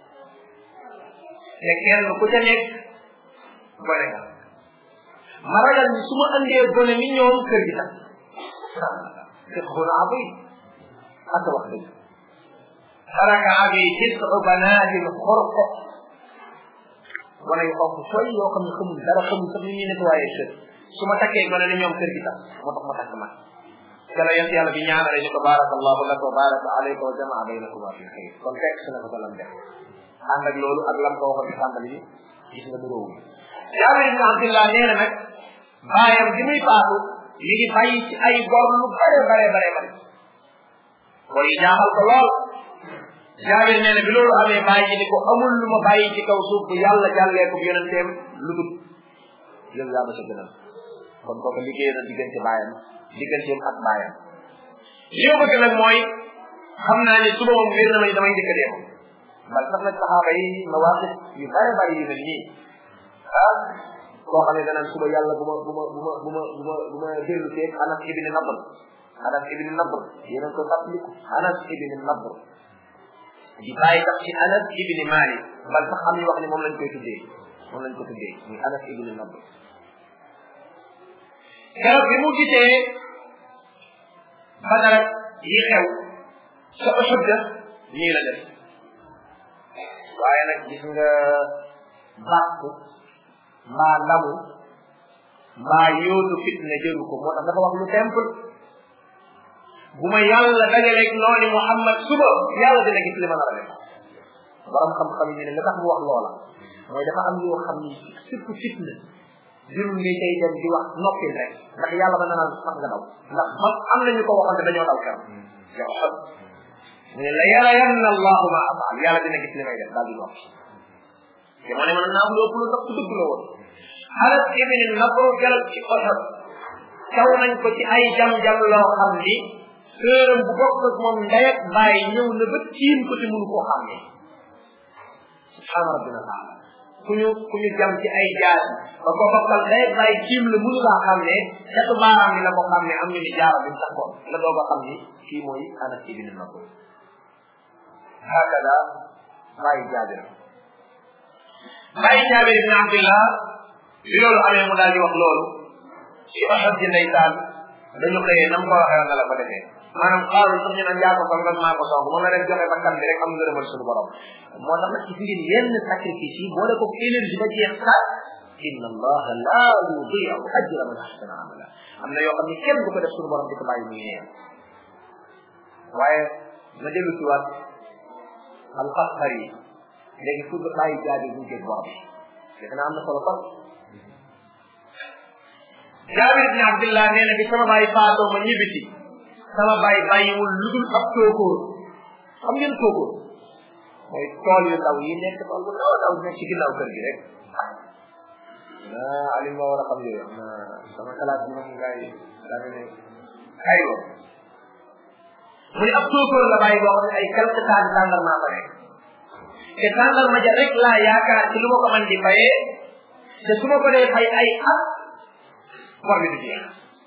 te kenn ku ca nekk gone nga ma ragal ni su ma andee gone ni ñoom kër gi tax te xuna abuy ak wax dëgg taraka abi tis'u banaatin xurq gone yu xonk sooy yoo xam ne xamul dara xamul sax ni ñuy nettoyé kër su ma takkee gone ni ñoom kër gi tax moo tax ma takk mag kala yent yàlla bi ñaanale ñu ko barakallahu laka wa baraka alayka wa jamaa baynakuma fi xayr kon fekk su na ko lam def ànd ak loolu ak lam ko waxoon ci tàmbali bi gis nga duróowu Jaabir ibn Abdillah nee na nag baayam bi muy faatu mi ngi bàyyi ci ay bor lu bare bare bare bare bor yi jaaxal ko lool Jaabir nee na bi loolu amee bàyyi ni ko amul lu ma bàyyi ci kaw suuf bu yàlla jàllee ko yonenteem lu dul yow yaa ma sa gënal kon kooku liggéey na diggante baayam digganteem ak baayam li ma bëgg nag mooy xam naa ni suba moom wér na ma ni damay njëkk a dee moom bal sax nag saxaaba yi mawaqif yu bare bare yu mel nii ah koo xam ne danaan suba yàlla bu ma bu ma bu ma bu ma bu ma bu ma dellu seeg anas ibni nadr anas ibni nadr yéen a ko fàttaliku anas ibni nadr di bàyyi tax ci anas ibni malik bal sax am ñu wax ni moom lañ koy tuddee moom lañ ko tuddee muy anas ibni nadr keroog bi mu gisee badara yi xew sa Uhud nii la def waaye nag gis nga bàkku mbaa ndamu mbaa yóotu fitna jëru ko moo tax dafa wax lu simple bu ma yàlla dajaleeg nooni Muhammad suba yàlla dina gis li ma nar a def borom xam-xam yi ne la tax mu wax loola mooy dafa am yoo xam ni surtout fitna jërul ngay tey dem di wax noppil rek ndax yàlla ba nanaan sax nga daw ndax ba am nañu ko waxoon te dañoo daw keroog yow xam mu ne la yàlla yanna allahu ma afaal yàlla dina gis li may def daal di noppi te moo ne mën naa am lu ëpp lu ndax ku dëgg la woon xalat ibni nabru keroog ci oxot caw nañ ko ci ay jam-jam loo xam ni sëram bu bokk ak moom ndey ak bàyyi ñëw na ba tiim ko te mënu koo xam ne subhaana rabbina taala ku ñu ku ñu jam ci ay jaar ba ko bokkal day bàyyi kiim la mënu laa xam ne catu baaraam bi la ko xam ne am ñu ni jaara bi takkoon la doog a xam ni kii mooy anas ibn nabr hakada bàyyi jaabir bàyyi jaabir ibn abdillah bi loolu amee mu daal di wax loolu ci oxot ji ndeysaan dañu xëyee nam ko waxee nga la ko defee maanaam xaaru sax ñu naan yaa ko song maa ko song moom la dem joxe bakkan bi rek am ngërëmal suñu borom moo tax nag ci ngeen yenn sacrifice yi boole ko énergie ba jeex sax inna allaha la yudiu ajra man ahsana amala am na yoo xam ne kenn du ko def suñu borom di ko bàyyi muy neen waaye ma dellu ci waat alxasar yi léegi fu bàyyi jaabi bu jëg borom defe naa am na solo kon jaabir ibn abdillah nee na bi sama bàyyi faatoo ma ñibbiti sama bàyyi bàyyiwul lu dul ab tookóor xam ngeen tookóor mooy tool yu ndaw yi nekk tool bu ndaw ndaw nekk ci ginnaaw kër gi rek ah Aliou ma war a xam yooyu na sama xalaat bi moom ngay daa ne ay wo mu ne ab tookóor la bàyyi boo xam ne ay quelque temps tàndarmaa fa nekk te tàndarma ja rek laa yaakaar ci lu ma ko man di fayee te su ma ko dee fay ay at bor bi du jeex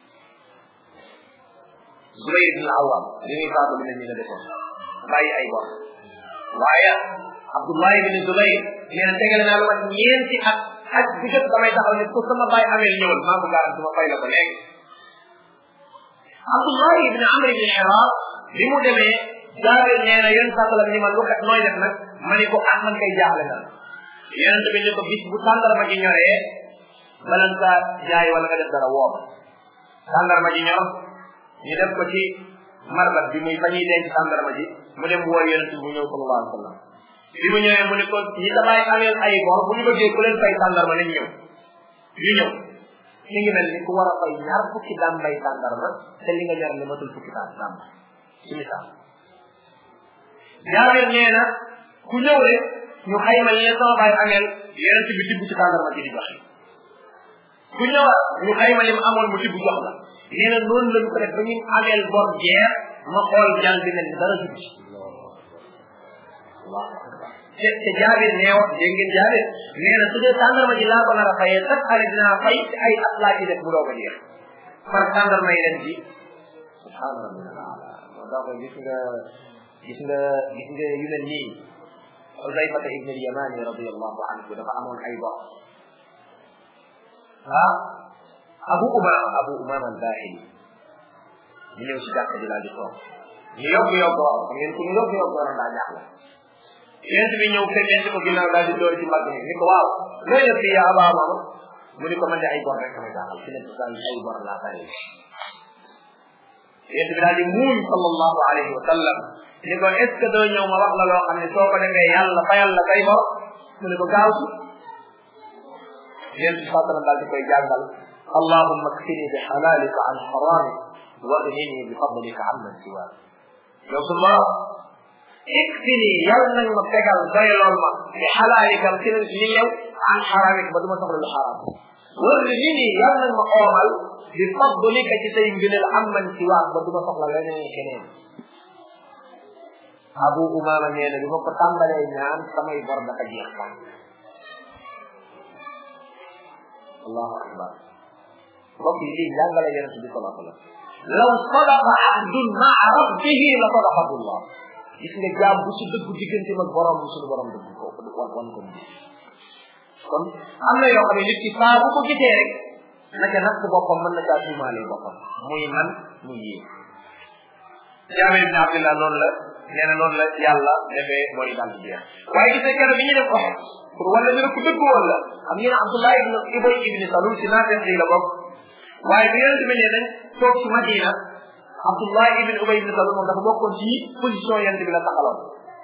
Zubayr ibn Awwam li muy faatu bi ne ñu la defoon bàyyi ay bor waaye Abdullah ibn Zubayr nee na tegale naa lu mat ñeenti at ak bu jot damay taxaw ne ku sama bàyyi amee ñëwal maa ko garanti ma fay la ko léegi Abdullah ibn Amr ibn Hirar bi mu demee jaabir nee na yéen sàttalam ni man lu kat nooy def nag ma ni ko ah man kay jaaxle na yonent bi ni ko bis bu tàndarma ji ñoree balan ka jaay wala nga def dara woom tàndarma ji ñor ñu def ko ci marbat bi muy fa ñuy denc tàndarma ji mu dem woo yonent bi mu ñëw sallallahu alayhi wa sallam bi mu ñëwee mu ne ko ñi damay ameel ay bor bu ñu bëggee ku leen fay tàndarma nañ ñëw ñu ñëw ñu ngi mel ni ku war a fay ñaar fukki dambay tàndarma te li nga ñor li matul fukki taan damba ci misaal jaabir nee na ku ñëw rek ñu xayma li leen sama baay ameel yonent bi tibb ci tàndarma ji di joxe ku ñëwaat ñu xayma lim amoon mu tibb jox la nee na noonu lañu ko def ba ñu ameel bor jeex ma xool jàng bi mel ni dara dugg ci te te jaabir neew dégg ngeen jaabir nee na su dee tàndarma ji laa ko nar a fayee chaque année dinaa fay ci ay at laa ci def bu doog a jeex par tàndarma yi leen ji subhaana rabbina ala moo tax gis nga gis nga gis nga yu mel nii Xuzayfata ibn al-Yamani radiyallahu anhu dafa amoon ay bor ah Abu Umama Abu Umama al-Bahili ñu ñëw si jàkka ji laa di toog ñu yokk yokk waaw xam ngeen ku ñu yokk yokk waroon daa jaaxle yent bi ñëw fekkente ko ginnaaw daal di door ci mbagg mi ni ko waaw looy def fii yaa Aba Umama mu ni ko man de ay bor rek ma jaaxal fi ne daal ay bor laa bari yent bi daal di muuñ sallallahu alayhi wa sallam ni ko est ce que doo ñëw ma wax la loo xam ne soo ko defee yàlla fayal la say bor mu ne ko gaaw si yent bi sallam daal di koy jàngal allahumma kfini bi halalika an haramik واغنني بفضلك عمن سواك yow su ma ikfini yàlla nañ ma fegal doylool ma bi xalaalikam ci li yow an xaraamik ba du ma soxla lu xaraam warghini yàlla nañ ma oomal bi fadlika ci say ngëneel amman siwaak ba du ma soxla leneen keneen abu umama nee na bi ma ko tàmbalee ñaan samay bor dafa jeex ba allahu akbar mbokk yi lii jàngale yonent bi sallallahu alayhi wa sallam law sadaqa abdun maa rabbihi la sadaqahu llah gis nga jaam bu ci dëggu diggante mag borom bu suñu borom dëgg ko wan wan ko bi kon am na yoo xam ne nit ki saa bu ko gisee rek naka natt boppam mën na caa tuumaale boppam muy man muy yéen jaamir ibn abdillah noonu la nee na noonu la yàlla defee bori daal di jeex waaye gis nga keroog bi ñu def ko pour wala ñu ne ku dëgg woon la xam ngeen abdullah ibn ibay ibn salul ci naafeq yi la bokk waaye bi yonente bi ne nañ toog ci madina abdullah ibn ubay ibn salul moom dafa bokkoon ci position yonente bi la taxaloon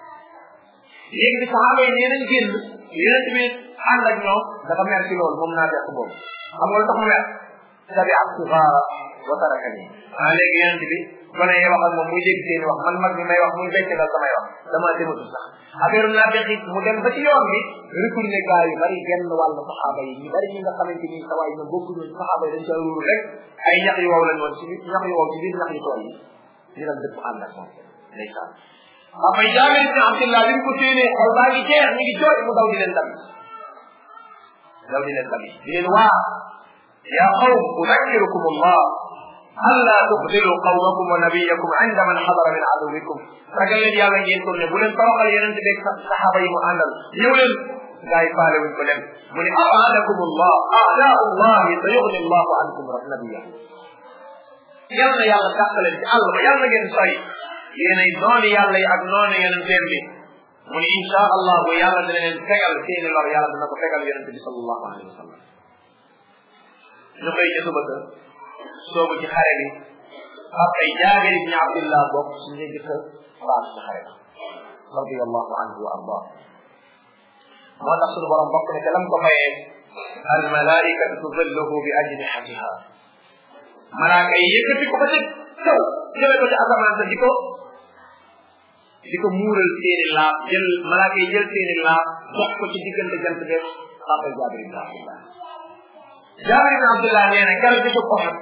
léegi bi saxaaba yi nee nañ génn yonente bi ànd ak ñoom dafa mer ci loolu moom naafeq boobu xam nga lu tax mu mer tabi ak sigaara wa tarakani ah léegi yonente bi gone yi wax ak moom muy dégg seeni wax man mag mi may wax muy becc dal samay wax dama dematul sax affaire naafeq yi mu dem ba ci yoon bi retourné gaa yu bari genn wàll saxaaba yi ñu bari ñi nga xamante ni sawaay ñoom bokkuñu ci saxaaba yi dañ ca ruuru rek ay ñax yu wow lañ woon ci ñax yu wow ci biir ñax yu tool yi ñu dem dëpp ànd ak moom ndeysaan après jaamir ibn abdillah bi mu ko séenee xol baa ngi jeex ñu ngi jooy mu daw di leen dabi daw di leen dabi di leen waa ya qawm udakkirukum allah alla tuxdilu qawmakum wa nabiyakum inda man xadara min aduwikum ragal leen yàlla ngeen tourné bu leen toroxal yeneen beeg saxaaba yi mu àndal ñëw leen gaa yi faale wuñ ko dem mu ne aadakum allah aadaa allahi sa yuxni allahu ankum nabiyahu yal na yàlla tàqaleen ci àll ba yal na ngeen sori yéenay noonu yàlla yi ak noonu yeneen teem bi mu ne insha allah bu yàlla dina leen fegal seeni lor yàlla dina ko fegal yonente bi sallallahu alayhi wa sallam ñu koy ca suba sa soobu ci xare bi ak ay jaabir ibni abdillah bokk suñu jëkk faat ci xare ba radiallahu anhu wa ardah moo tax suñu borom bokk ne te lam ko mayee al malaikatu tudilluhu bi ajnihatiha malaaka yi yëkkati ko ba ci kaw jëme ko ci asamaan sa di ko di ko muural seeni laaf jël malaaka yi jël seeni laaf dox ko ci diggante jant be xaafal jaabir ibn abdillah jaabir ibn abdillah nee na keroog bi ko xam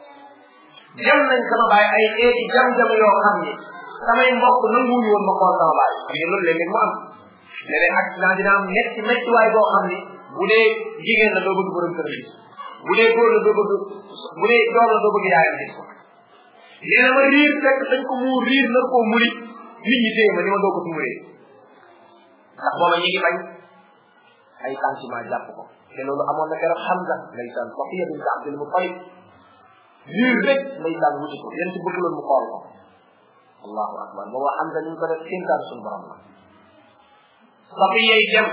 jam nañ sama baay ay xeeti jam-jam yoo xam ni samay mbokk nanguwuñu woon ma xool sama baay xam ngeen loolu léeg-léeg mu am léeg-léeg accident dina am metti mettiwaay boo xam ni bu dee jigéen la doo bëgg borom kër gis bu dee góor la doo bëgg bu dee doom la doo bëgg yaayam gis ko nee na ma riir fekk dañ ko muur riir nar koo muri nit ñi téye ma ni ma doo ko tumuree ndax booba ñi ngi bañ ay sentiment jàpp ko te loolu amoon na keroog Hamza ndeysaan Safiya bint Abdul Muttalib riir rek ndeysaan wuti ko yéen ci bëgg loon mu xool ko allahu akbar booba xam nga ni ñu ko def kéntaan suñu borom la safiyay dem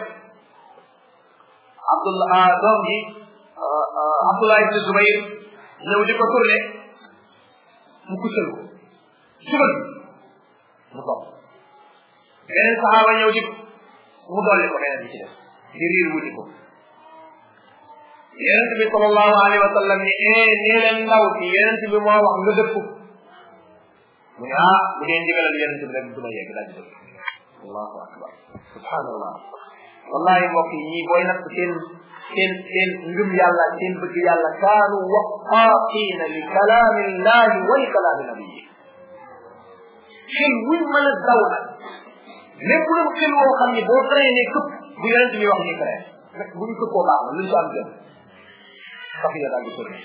abdullah doom ji abdullah ibne zubayr ñëw di ko tourné mu kuccal ko sugal mu topp beneen saxaaba ñëw di mu dolli ko beneen bi ci def di riir wuti ko yonent bi sallallahu alayhi wa sallam ni eh nee leen ndaw si yonent bi moo wax nga dëpp mu ne ah bu dee ndigalal yonent bi rek du ma yegg daal di dëpp allahu akbar subhanallah wallahi mbokk yi ñii booy natt seen seen seen ngëm yàlla seen bëgg yàlla kaanu waqaaqiina li kalaami llahi wa li kalaami nabiyi xel wuñ mën a daw nag lépp lu xel woo xam ni boo traîné këpp bu yonent bi wax ni traîné bu ñu këppoo baax na luñ ko am jëm safiya daal di tourné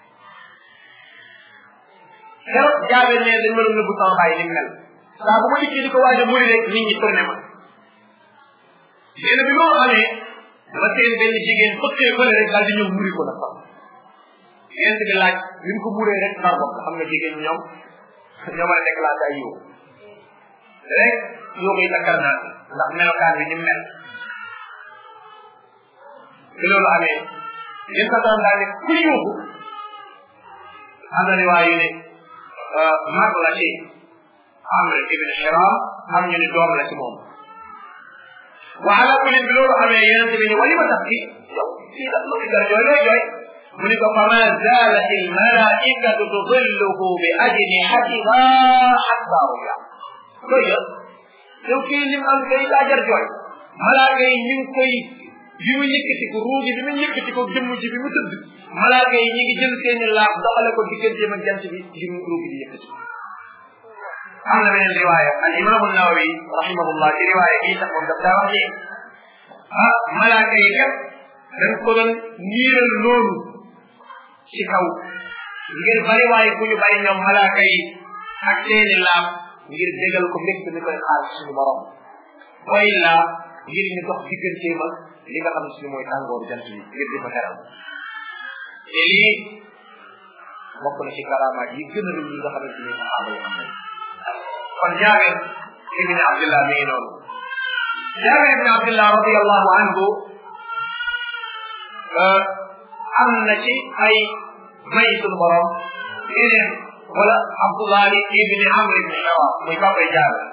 keroog jaabel ne dañ ma doon nëbbu sama bàyyi ni mel saa bu ma dikkee di ko waaj a muri rek nit ñi tourné ma nee na bi loolu amee dama seen benn jigéen fëkkee fële rek daal di ñëw muri ko nag sax yent bi laaj li mu ko muree rek xar bopp xam nga jigéen ñoom ñoo mën a déclenché ay yow rek yoo koy takkar naa ndax melokaan bi ni mel bi loolu amee yéen sa daan daal ne ku yuuxu am na riwaay yu ne mag la ci amr ibn hiram am ñu ne doom la ci moom wa ala kulli bi loolu amee yonente bi ni wali ma tax ki yow kii la lu jar jooy looy jooy mu ni ko fama zalat al malaikatu tudilluhu bi ajnihatiha hatta ruya koy yo yow kii lim am kay daa jar jooy malaaka yi ñu ngi koy bi mu yëkkati ko ruugi bi mu yëkkati ko jëmm ji bi mu tëdd malaaka yi ñi ngi jël seeni laaf doxale ko digganteem ak jant bi ngir mu ruugi di yëkkati am na beneen riwaaya al imaamu nawawi rahimahullah ci riwaaya bii sax moom daf daa wax ni ah malaaka yi kat dañ ko doon niiral noonu ci kaw ngir bari waaye bu ñu bari ñoom malaaka yi ak seeni laaf ngir dégal ko mbégte mi koy xaar suñu borom wa illa ngir ñu dox digganteem ak li nga xam ne suñu mooy tàngooru jant bi ngir di ko teral te lii bokk na ci karamaat yi gën a rëy yi nga xamante ni saxaaba yi am nañ kon jaabir ibn abdillah mi ngi noonu jaabir ibn abdillah radiallahu anhu am na ci ay may suñu borom yeneen wala abdullahi ibn amr ibn shawa muy papay jaabir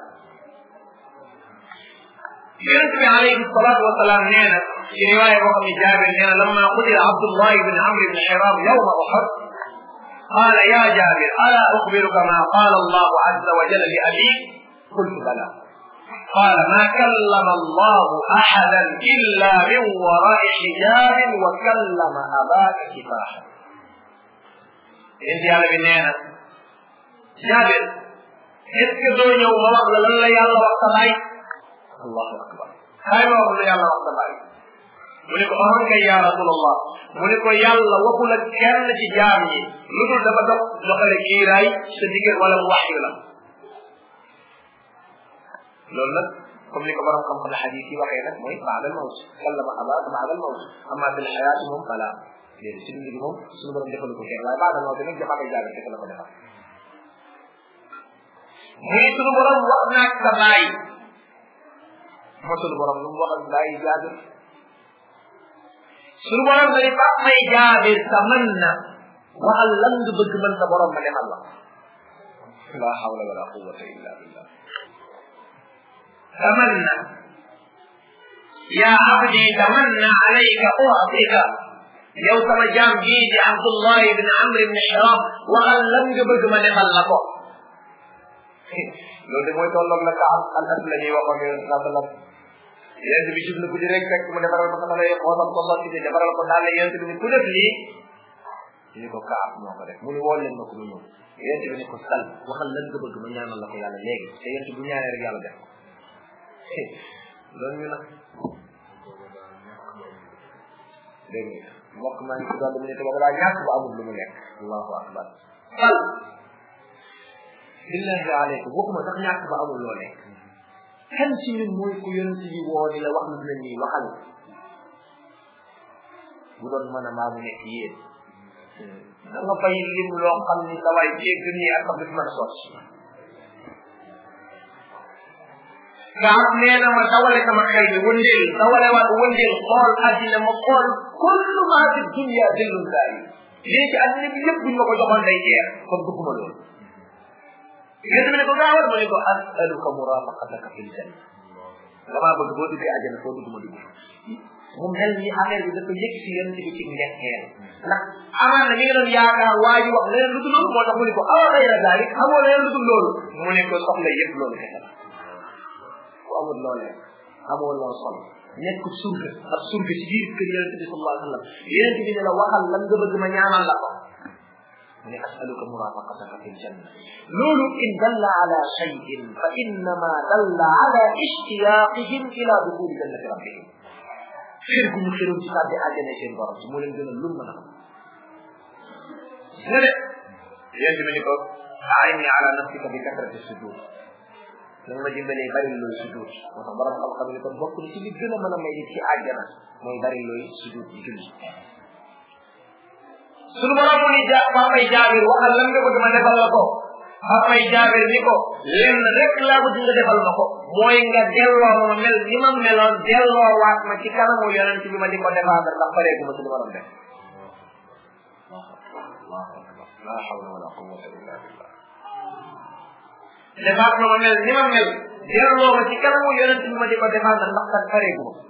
yonent bi alayhi salatu wasalaam nee na ci riwaaya boo xam ne jaabir nee na lamma qutila abdullah ibn amr ibn hiram yawma uhud قال يا جابر ألا أخبرك ما قال الله عز وجل لأبيك قلت بلى قال ما كلم الله أحدا إلا من وراء حجاب وكلم أباك كفاحا انت على بنينا جابر est ce que doo ñëw ma wax la lan la yàlla wax sa baay allahu akbar xay ma wax la yàlla wax sa baay mu ne ko amoon kay ya rasulallah mu ne ko yàlla waxul ak kenn ci jaam yi lu dul dafa dox doxale kiiraay sa diggante wala mu wax la loolu nag comme ni ko borom xam-xam xadis yi waxee nag mooy baadal mawt kallama abaaka baadal mawt amma fil xayaati moom fala léegi si dund gi moom suñu borom defalu ko kenn waaye baadal mawt nag jafaaka jaaga kese la ko defal muy suñu borom wax naag sa baay moo suñu borom lu mu wax ak bàyyi jaabir suñu borom dañu fa may jaabir sa mën na waxal lan nga bëgg mën sa borom ma defal la la hawla wala quwwata illa billah tamanna ya abdi tamanna alayka u'tika yow sama jaam bii di abdullah ibn amr ibn hiram waxal lan nga bëgg ma defal la ko loolu de mooy tolloog la ka am al as la ñuy waxoon yoon saa sallam yéen bi jublu guddi rek fekk mu defaral ko sama lay xoosam ko sotti te defaral ko daal yéen bi ni ku def lii ñu ko kaab moo ko def mu ni wool leen ma ko mu ñëw yéen bi ni ko sal waxal lan nga bëgg ma ñaanal la ko yàlla léegi te yéen bu ñaanee rek yàlla def ko loolu ñu nag dégg nga mbokk maa ngi ci doon mu ne te boobu daa ñàkk ba amul lu mu lekk allahu akbar sal billahi aleykum waxuma sax ñàkk ba amul loo lekk kan ci ñun mooy ku yonent bi woo ni la wax lu mel nii waxal bu doon mën a maa mu nekk yéen da nga fay lim loo xam ni sa waay dégg nii ak xam mën a sotti gaa nee na ma dawale sama xel bi wëndeel dawale waat wëndeel xool àddina ma xool kullu maa fi dunya dillun saa yi lii ci àddina bi yëpp buñ ma ko joxoon day jeex kon bëgguma loolu yéen tamit ne ko gaawal ma ne ko asaluka murafaqataka fil janna damaa bëgg boo duggee àjjana foo dugg ma dugg mu mel ni affaire bi dafa yëg si yonent bi ci ngeexeel ndax amaan na mi ngi doon yaakaar waa ji wax leneen lu dul loolu moo tax mu ne ko awa xayra daalik xamoo leneen lu dul loolu mu ne ko soxla yëpp loolu kese la ku amul loolee amoo loo sol nekk surga ak surga ci biir kër yonent bi sallallahu alayhi wa sallam yonent bi ne la waxal lan nga bëgg ma ñaanal la ko mu ne asaluka murafaqataka fi ljanna loolu in dalla ala shayin fa innama dalla ala ishtiyaqihim ila dukuli jannati rabbihim xër gu ñu xëroon ci tàbbi àjjana seen borom ci moo leen gën a lum mën a xam ne de yonent bi ni ko aini ala nafsika bi kasrati sujud nanga ma dimbalee bari looy sujud moo tax borom xam-xam ni kon bokk na ci li gën a mën a may nit ci àjjana mooy bari looy sujud di julli sunu borom mu ni ja papay jaabir waxal lan nga bëgg ma defal la ko papay jaabir ni ko lenn rek laa bëgg nga defal ma ko mooy nga delloo ma mel ni ma meloon delloo waat ma ci kanamu yonent bi ma di ko défendre ndax pareegu ma sunu borom def la hawla wala quwwata illa billah defaat ma ma mel ni ma mel delloo ma ci kanamu yonent bi ma di ko défendre ndax kat pareegu ma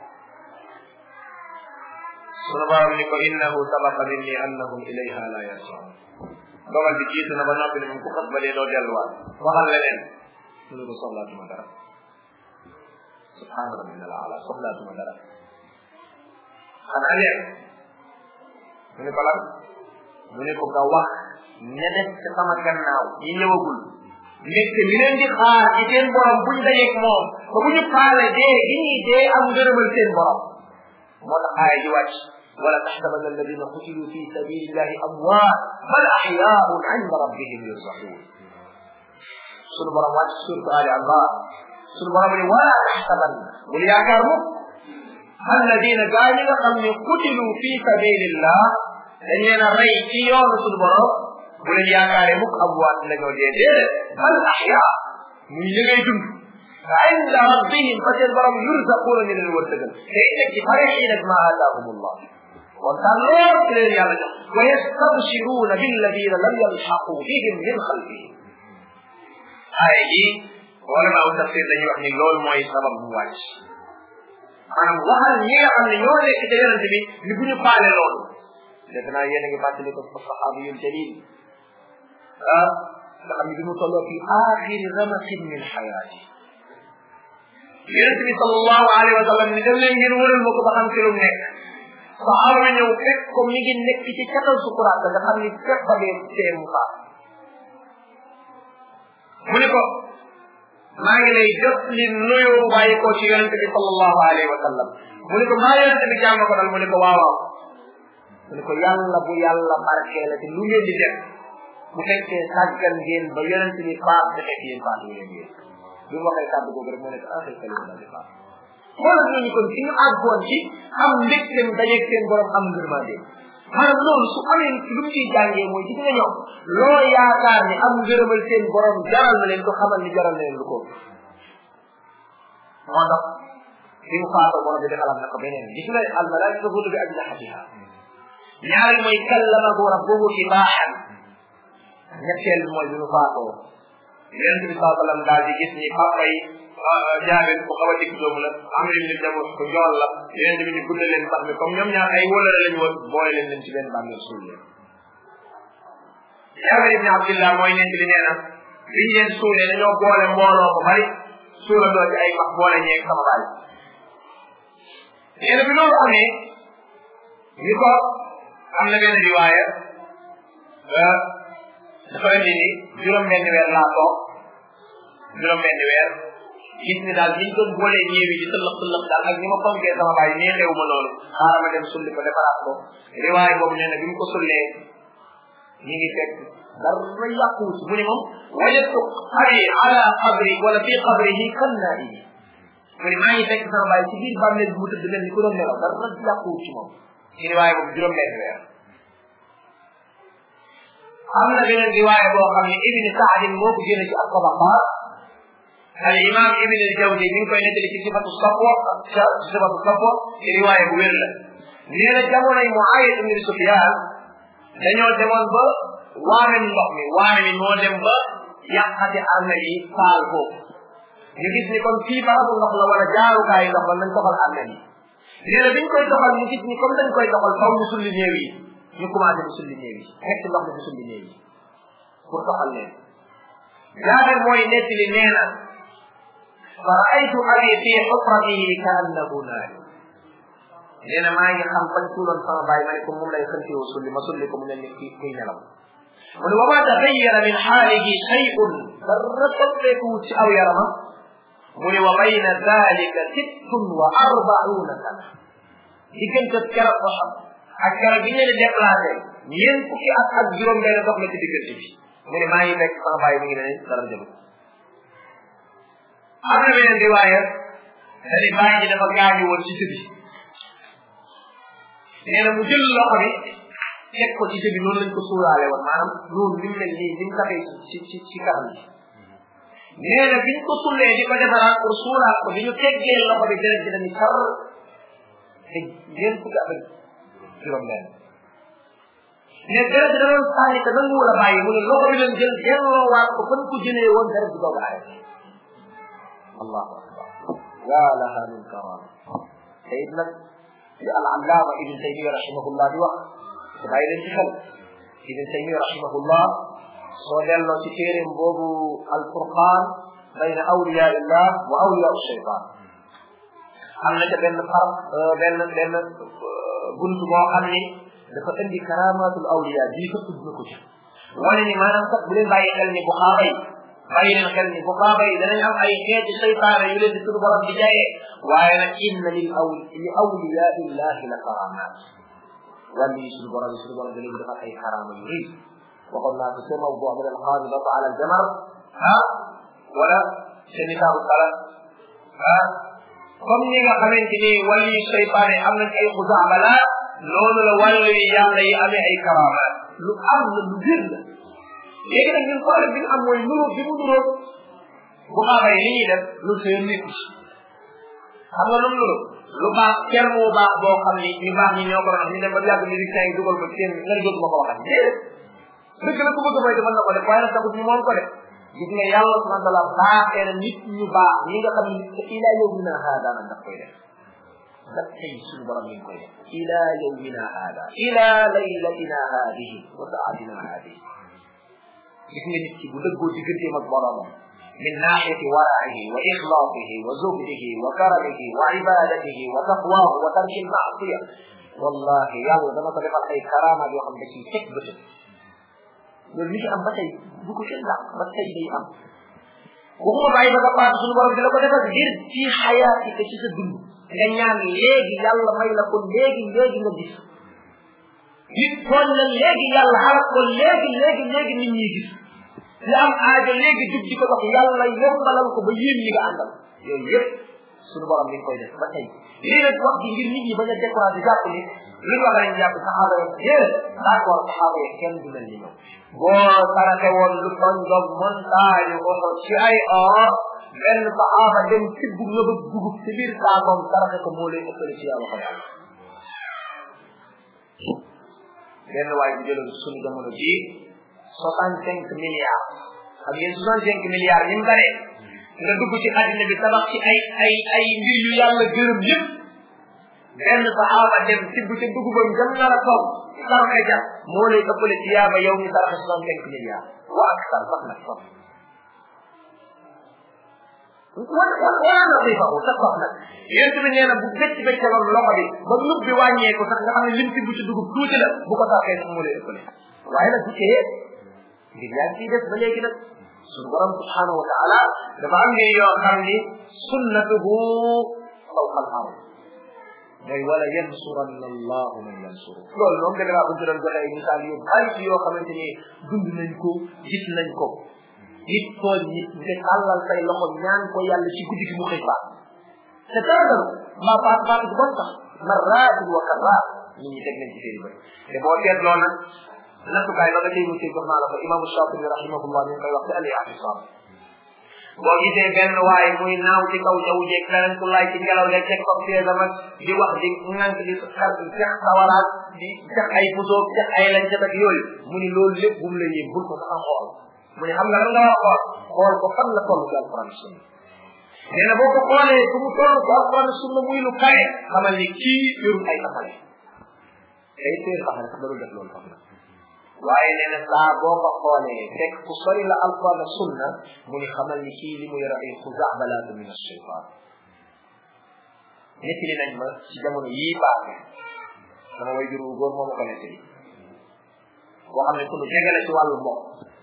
sunu borom ni ko innahu sabaqa minni annahum ilayha la yarjiun dogal bi jiitu na ba noppi ne moom ku xas ba dee doo delluwaat waxal leneen mu ne ko soxlaatuma dara subhaana rabbina al ala soxlaatuma dara xanaa leen mu ne ko lan mu ne ko nga wax ña def ci sama gannaaw ñi ñëwagul nekk li leen di xaar ci seen borom buñ dajeeg moom ba bu ñu paale dee gi ñuy dee am ngërëmal seen borom moo tax aaya ji wàcc ولا تحسبن الذين قتلوا في سبيل الله اموات بل احياء عند ربهم يرزقون sunu borom wàcc surtu ali allah sunu borom ne wala taxsaban bul yaakaar mukk alladina gaa ñi nga xam ne qutilu fi sabilillah dañ leen a rey ci yoonu sunu borom bu leen yaakaaree mukk amwaat la ñoo dee déedéet bal ahya muy li ngay dund عند ربهم فسير برم يرزقون من الورتقل فإنك فرحين بما آتاهم الله وكان لا يمكن أن ويستبشرون بالذين لم يلحقوا بهم من خلفهم هاي wala ma tafsir dañuy wax ni loolu mooy sabab bu wàcc maanaam waxal ñi nga xam ne ñoo nekk ci yonente bi ni bu ñu faale loolu def naa yéen a ngi fàttali ko saxaabiyul jalil ah nga xam ne bi mu tolloo fi axiri ramakin min xayaati yonent bi sallallahu alayhi wa sallam ni dem leen ngeen wëral ma ko ba xam ci lu nekk saxaaba ñëw fekk ko mi ngi nekk ci catal sukuraat nga xam ni fekk ba dee tee mu faat mu ne ko maa ngi lay jot li nuyoo bàyyi ko ci yonent bi sallallahu alayhi wa sallam mu ne ko maa yonent bi jàmm ko dal mu ne ko waaw waaw mu ne ko yàlla bu yàlla barkeela te lu ngeen di def bu fekkee sàggan ngeen ba yonent bi faat te fekk yéen faatu leen yéen bi mu waxee kàddu googu rek moo nekk axir kalima daal di faat xoolal ñooñu kon fi ñu àggoon ci am mbégteem dajeeg seen borom am ngërmande maanaam loolu su amee lu mu ciy jàngee mooy gis nga ñoom loo yaakaar ni am ngërëmal seen borom jaral na leen ko xamal ni jaral na leen lu ko moo tax bi mu faatoo borom bi defalaat na ko beneen gis nga al malaika tafulu bi ajnahatiha ñaari mooy kallamahu rabbuhu ibaaxan ñetteel bi mooy bi mu faatoo yonent bi saa sallam daal di gis ni papa yi jaabir ku xaw a dikk doomu la am lim ni dem ko njool la yonent bi ni guddal leen sax mi comme ñoom ñaar ay wólare lañ woon boole leen leen ci benn bàmmeel suul leen jaabir ibni abdillah mooy nent li nee na biñ leen suulee dañoo boole mbooloo ko bari suulandoo ci ay max boole ñeeg sama baay nee na bi loolu amee ni ko am na benn riwaaya dafa indi ni juróom benn weer laa toog juróom benn weer gis ni daal niñ doon boolee ñeewi di tëllëx tëllëx daal ak ni ma fonkee sama baay nee xew ma loolu xaaral ma dem sulli ko defaraat ko riwaay boobu nee na bi mu ko sullee ñi ngi fekk dara yàqu ci mu ne moom wajadtu abi ala qabri wala fi qabrihi kan naa ini mu ne maa ngi fekk sama baay ci biir bàmmeel bi mu tëdd mel ni ku doon nelaw dara yàqu ci moom ci riwaay boobu juróom benn weer am na beneen riwaaya boo xam ne ibni saadin moo ko génne ci ak tabaqaat al imam ibn al jawzi mi ngi koy nettali ci sifatu safwa ci sifatu safwa ci riwaaya bu wér la nee na jamonoy muawiya ibn sufyan dañoo demoon ba waame ndox mi waame mi moo dem ba yàqati armel yi faal foofu ñu gis ni kon fii barabu ndox la wala jaarukaayu ndox la nañ doxal armel yi nee na biñ koy doxal ñu gis ni comme dañ koy doxal faw ñu sulli néew yi ñu commencé di sulli néew yi fekk ndox mi di sulli néew yi pour doxal leen jaabir mooy nettali nee na fa raaytu abi fi xufratihi ka annahu naari nee na maa ngi xam fañ tuuloon sama bàyyi ma ne ko moom lay xëntiwoo sulli ma sulli ko mu ne ni ki kuy nelaw mu ne wa ma taxayyara min xaalihi shay'un dara soppeekuwut ci aw yaramam mu ne wa bayna dalika sittun wa arbauna sana diggante keroog ko xam ak keroog bi ñu leen déplacé ñeent fukki at ak juróom benn dox na ci diggante bi mu ne maa ngi fekk sama bàyyi mi ngi ne dara jëlu am na beneen riwaaya dani bàyyi ji dafa gaañu woon ci sëbi nee na mu jël loxo bi teg ko ci sëbi noonu lañ ko suuraale woon maanaam noonu ni mu mel nii ni mu taxee ci ci ci kanam bi nee na biñ ko sullee di ko defaraat pour suuraat ko bi ñu teggee loxo bi deret ji dañu sar te ñeent fukki at ak juróom benn ne deret ji da doon sànni te nangu wala bàyyi mu ne loxo bi leen jël delloowaat ko fan ko jëlee woon deret ji doog aaya allahu akbar ya laha min karama te it nag li al allama ibn taymiya rahimahullah di wax te bàyyi leen ci xel ibn taymiya rahimahullah soo delloo ci téeréem boobu al furqan bayna awliya illah wa awliya shaytan am na ca benn par benn benn bunt boo xam ni dafa indi karamatul awliya bii fa tudd na ko ci wane ni maanaam sax bu leen bàyyi xel ni buxaaba yi bàyyi leen xel ni buxaaba yi danañ am ay xeeti seytaane yu leen di tudd borom di jaayee waaye nag inna lil aw li awliya illahi la karamat wàllu yi suñu borom yi suñu borom da leen defal ay karama yu rëy waxoon naa ko sa mawdu min al xaamidata ala al jamar ah wala sa nisaabu sala ah comme ni nga xamante ni wàllu yi seytaane am nañ ay xusaabalaat noonu la wàllu yi yàlla yi amee ay karamaat lu am la lu bir la léegi nag ñun problème bi ñu am mooy nuroo bi mu nuroo bu xaabay li ñuy def lu seen nit xam nga lu mu nuroo lu baax kenn moo baax boo xam ni ñu baax ñi ñoo ko doon ñu dem ba yàgg musiciens yi dugal ko seen nga ne ma ko waxat déedéet dëgg la ku bëgg mooy defal na ko def waaye nag taxut ñu moom ko def gis nga yàlla subhanahu wa taala baaxee na nit ñu baax ñi nga xam ni ila yawmina hada nag daf koy def daf tey suñu borom mi ngi koy def ila yawmina hada ila laylatina hadihi wa saatina hadihi gis nga nit ki bu dëggoo digganteem ak boromam min naaxiyati waraihi wa ixlaasihi wa zuhdihi wa karamihi wa ibadatihi wa taqwahu wa tarki lmaasiya wallahi yàlla dama ko defal ay karamaat yoo xam da ciy teg bëtëm loolu li ci am ba tey bu ko kenn dàq ba tey day am waxuma bàyyi ba nga paase suñu borom di la ko defal ngir ci xayaati te ci sa dund nga ñaan léegi yàlla may la ko léegi léegi nga gis nit tooñ la léegi yàlla xalak ko léegi léegi léegi nit ñi gis li am aajo léegi jub di ko dox yàlla yombalal ko ba yéen ñi nga àndal yooyu yëpp suñu borom mi ngi koy def ba tey lii nag wax gi ngir nit ñi bañ a découragé jàpp ni lu ñu wax lañ jàpp saxaaba yi yéen d'accord saxaaba yi kenn du mel ni ñoom boo sarate woon lu toñ dog montagne oto ci ay or benn saxaaba dem tibb nga ba dugub ci biir saakoom sarate ko moo lay ëppale ci yàlla ko yàlla benn waay bu jëloon suñu jamono ji soixante cinq milliards xam ngeen soixante cinq milliards ni mu bare nga dugg ci àddina bi tabax ci ay ay ay mbir yu yàlla gërëm yëpp benn saxaaba dem tibb ca dugubam jëm nar a toog sarxe ja moo lay ëppale ci yaaba yow mi sarxe soixante cinq milliards wa ak sar sax nag sax wala wala na day faxu sax sax nag yéen bi nee na bu becc beccaloon loxo bi ba nub bi wàññeeku sax nga xam ne lim tibb ci dugub tuuti la bu ko sarxee sax moo lay ëppale waaye nag bu tee ngir yaa ngi ciy des ba léegi nag suñu borom subhanahu wa taala dafa am mbir yoo xam ni sunnatuhu fawqa al ard mooy wala yansuranna allahu man yansuru loolu moom da ngaa bëgg doon joxe ay misaal yu bari ci yoo xamante ni dund nañ ko gis nañ ko nit tooñ nit nga tàllal say loxo ñaan ko yàlla ci guddi gi mu xëy faat te dara dara maa faat faat bu bon sax marratin wa karrat nit ñi teg nañ ci seen bëri te boo seetloo nag nattukaay ba nga tey mu jox naa la ko imaamu Shafii rahimahullah ñu ngi koy wax ci al i'tisam boo gisee benn waaye muy naaw ci kaw jaww jeeg keneen ku laay ci ngelaw leeg teg ko feesam ak di wax di ŋànk di xar di jax sawaraat di jax ay pusoog jax ay lañ ca ak yooyu mu ni loolu lépp bu mu la yéem bul ko sax a xool mu ne xam nga lan nga war a xool xool ko fan la toll ci alquran sunna nee na boo ko xoolee fu mu toll ci alquran sunna muy lu kaye xamal ni kii yorul ay taxale day téer taxale sax darul def loolu xam na waaye nee na saa boo ko xoolee fekk ku sori la alquran ak sunna mu ni xamal ni kii li mu yor ay xuzaabalaatu min ashaytan nettali nañ ma ci jamono yii paase sama way juru góor moo ma ko nettali boo xam ne ku nu jege la ci wàllu mbokk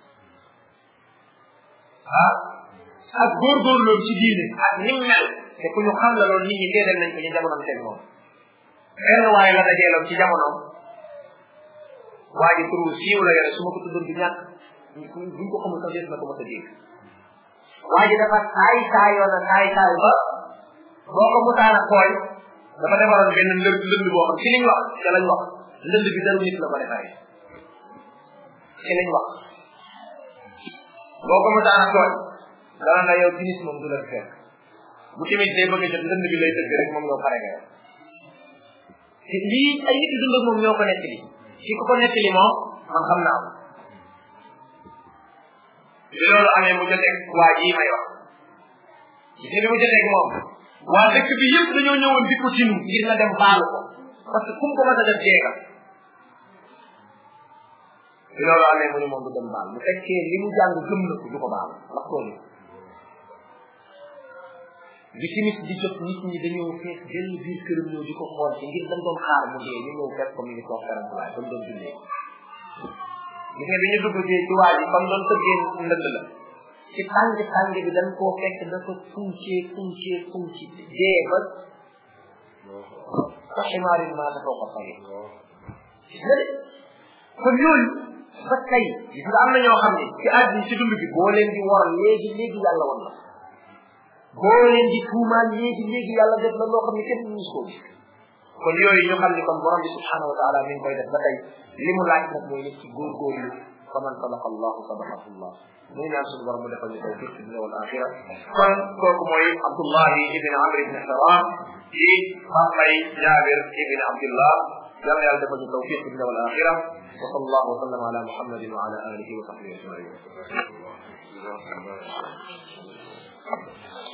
ah ak góorgóorlu ci diine ak ni mu mel te ku ñu xam la loolu nit ñi déedéel nañ ko ñu jamonoom teg moom benn waaye la dajeeloon ci jamonoom waa ji turu siiw la yore su ma ko tuddoon du ñàkk buñ ko xamul sax des na ko mos a dégg waa ji dafa saay saayoon na saay saay ba boo ko musaan a kooy dafa defaroon benn lënd lënd boo xam ci liñ wax ca lañ wax lënd bi daru nit la ko defaree ci liñ wax boo ko musaan a kooy dana na yow tinis moom du la fekk bu tamit day bëgg a jot lënd bi lay tëgg rek moom ñoo pare nga yow te lii ay nit dund ak moom ñoo ko nekk li ki ko ko nekk li moom man xam naa ko bi loolu amee mu joteeg waa jii may wax gis nga bi mu joteeg moom waa dëkk bi yëpp dañoo ñëwoon di ko tinu ngir nga dem baalu ko parce que kum ko mën a def jeega bi loolu amee mu ni moom du dem baal bu fekkee li mu jàng gëm na ko du ko baal ndax tooñu bi timis di jot nit ñi dañoo fees benn biir këram ñëw di ko xool ci ngir dañ doon xaar mu dee ñu ñëw fekk ko mi ngi toog karam waaye ba mu doon jullee gis nga bi ñu dugg ci ci waa ji comme doon tëggee ndënd la ci tàng tàng bi dañ koo fekk dafa funcee funcee funci dee ba sa ximaarin maa dafa ko fay gis nga de kon yooyu ba tey gis nga am na ñoo xam ne ci àddina ci dund bi boo leen di war léegi léegi yàlla wan la boo leen di tuumaan léegi léegi yàlla def la loo xam ne kenn mus koo gis kon yooyu ñu xam ne kon borom bi subhanahu wa taala mi ngi koy def ba tey li mu laaj nag mooy nit ci góorgóorlu faman sadaqa allahu sadaqahu allah mu ngi ñaan suñu borom mu defal ñu tawfiq fi dunya wal axira kon kooku mooy abdullahi ibn amr ibn haram ci papay jabir ibn abdullah yàlla yàlla defal ñu tawfiq fi dunya wal axira wa sallallahu wa sallam ala muhammadin wa ala alihi wa sahbihi ajmain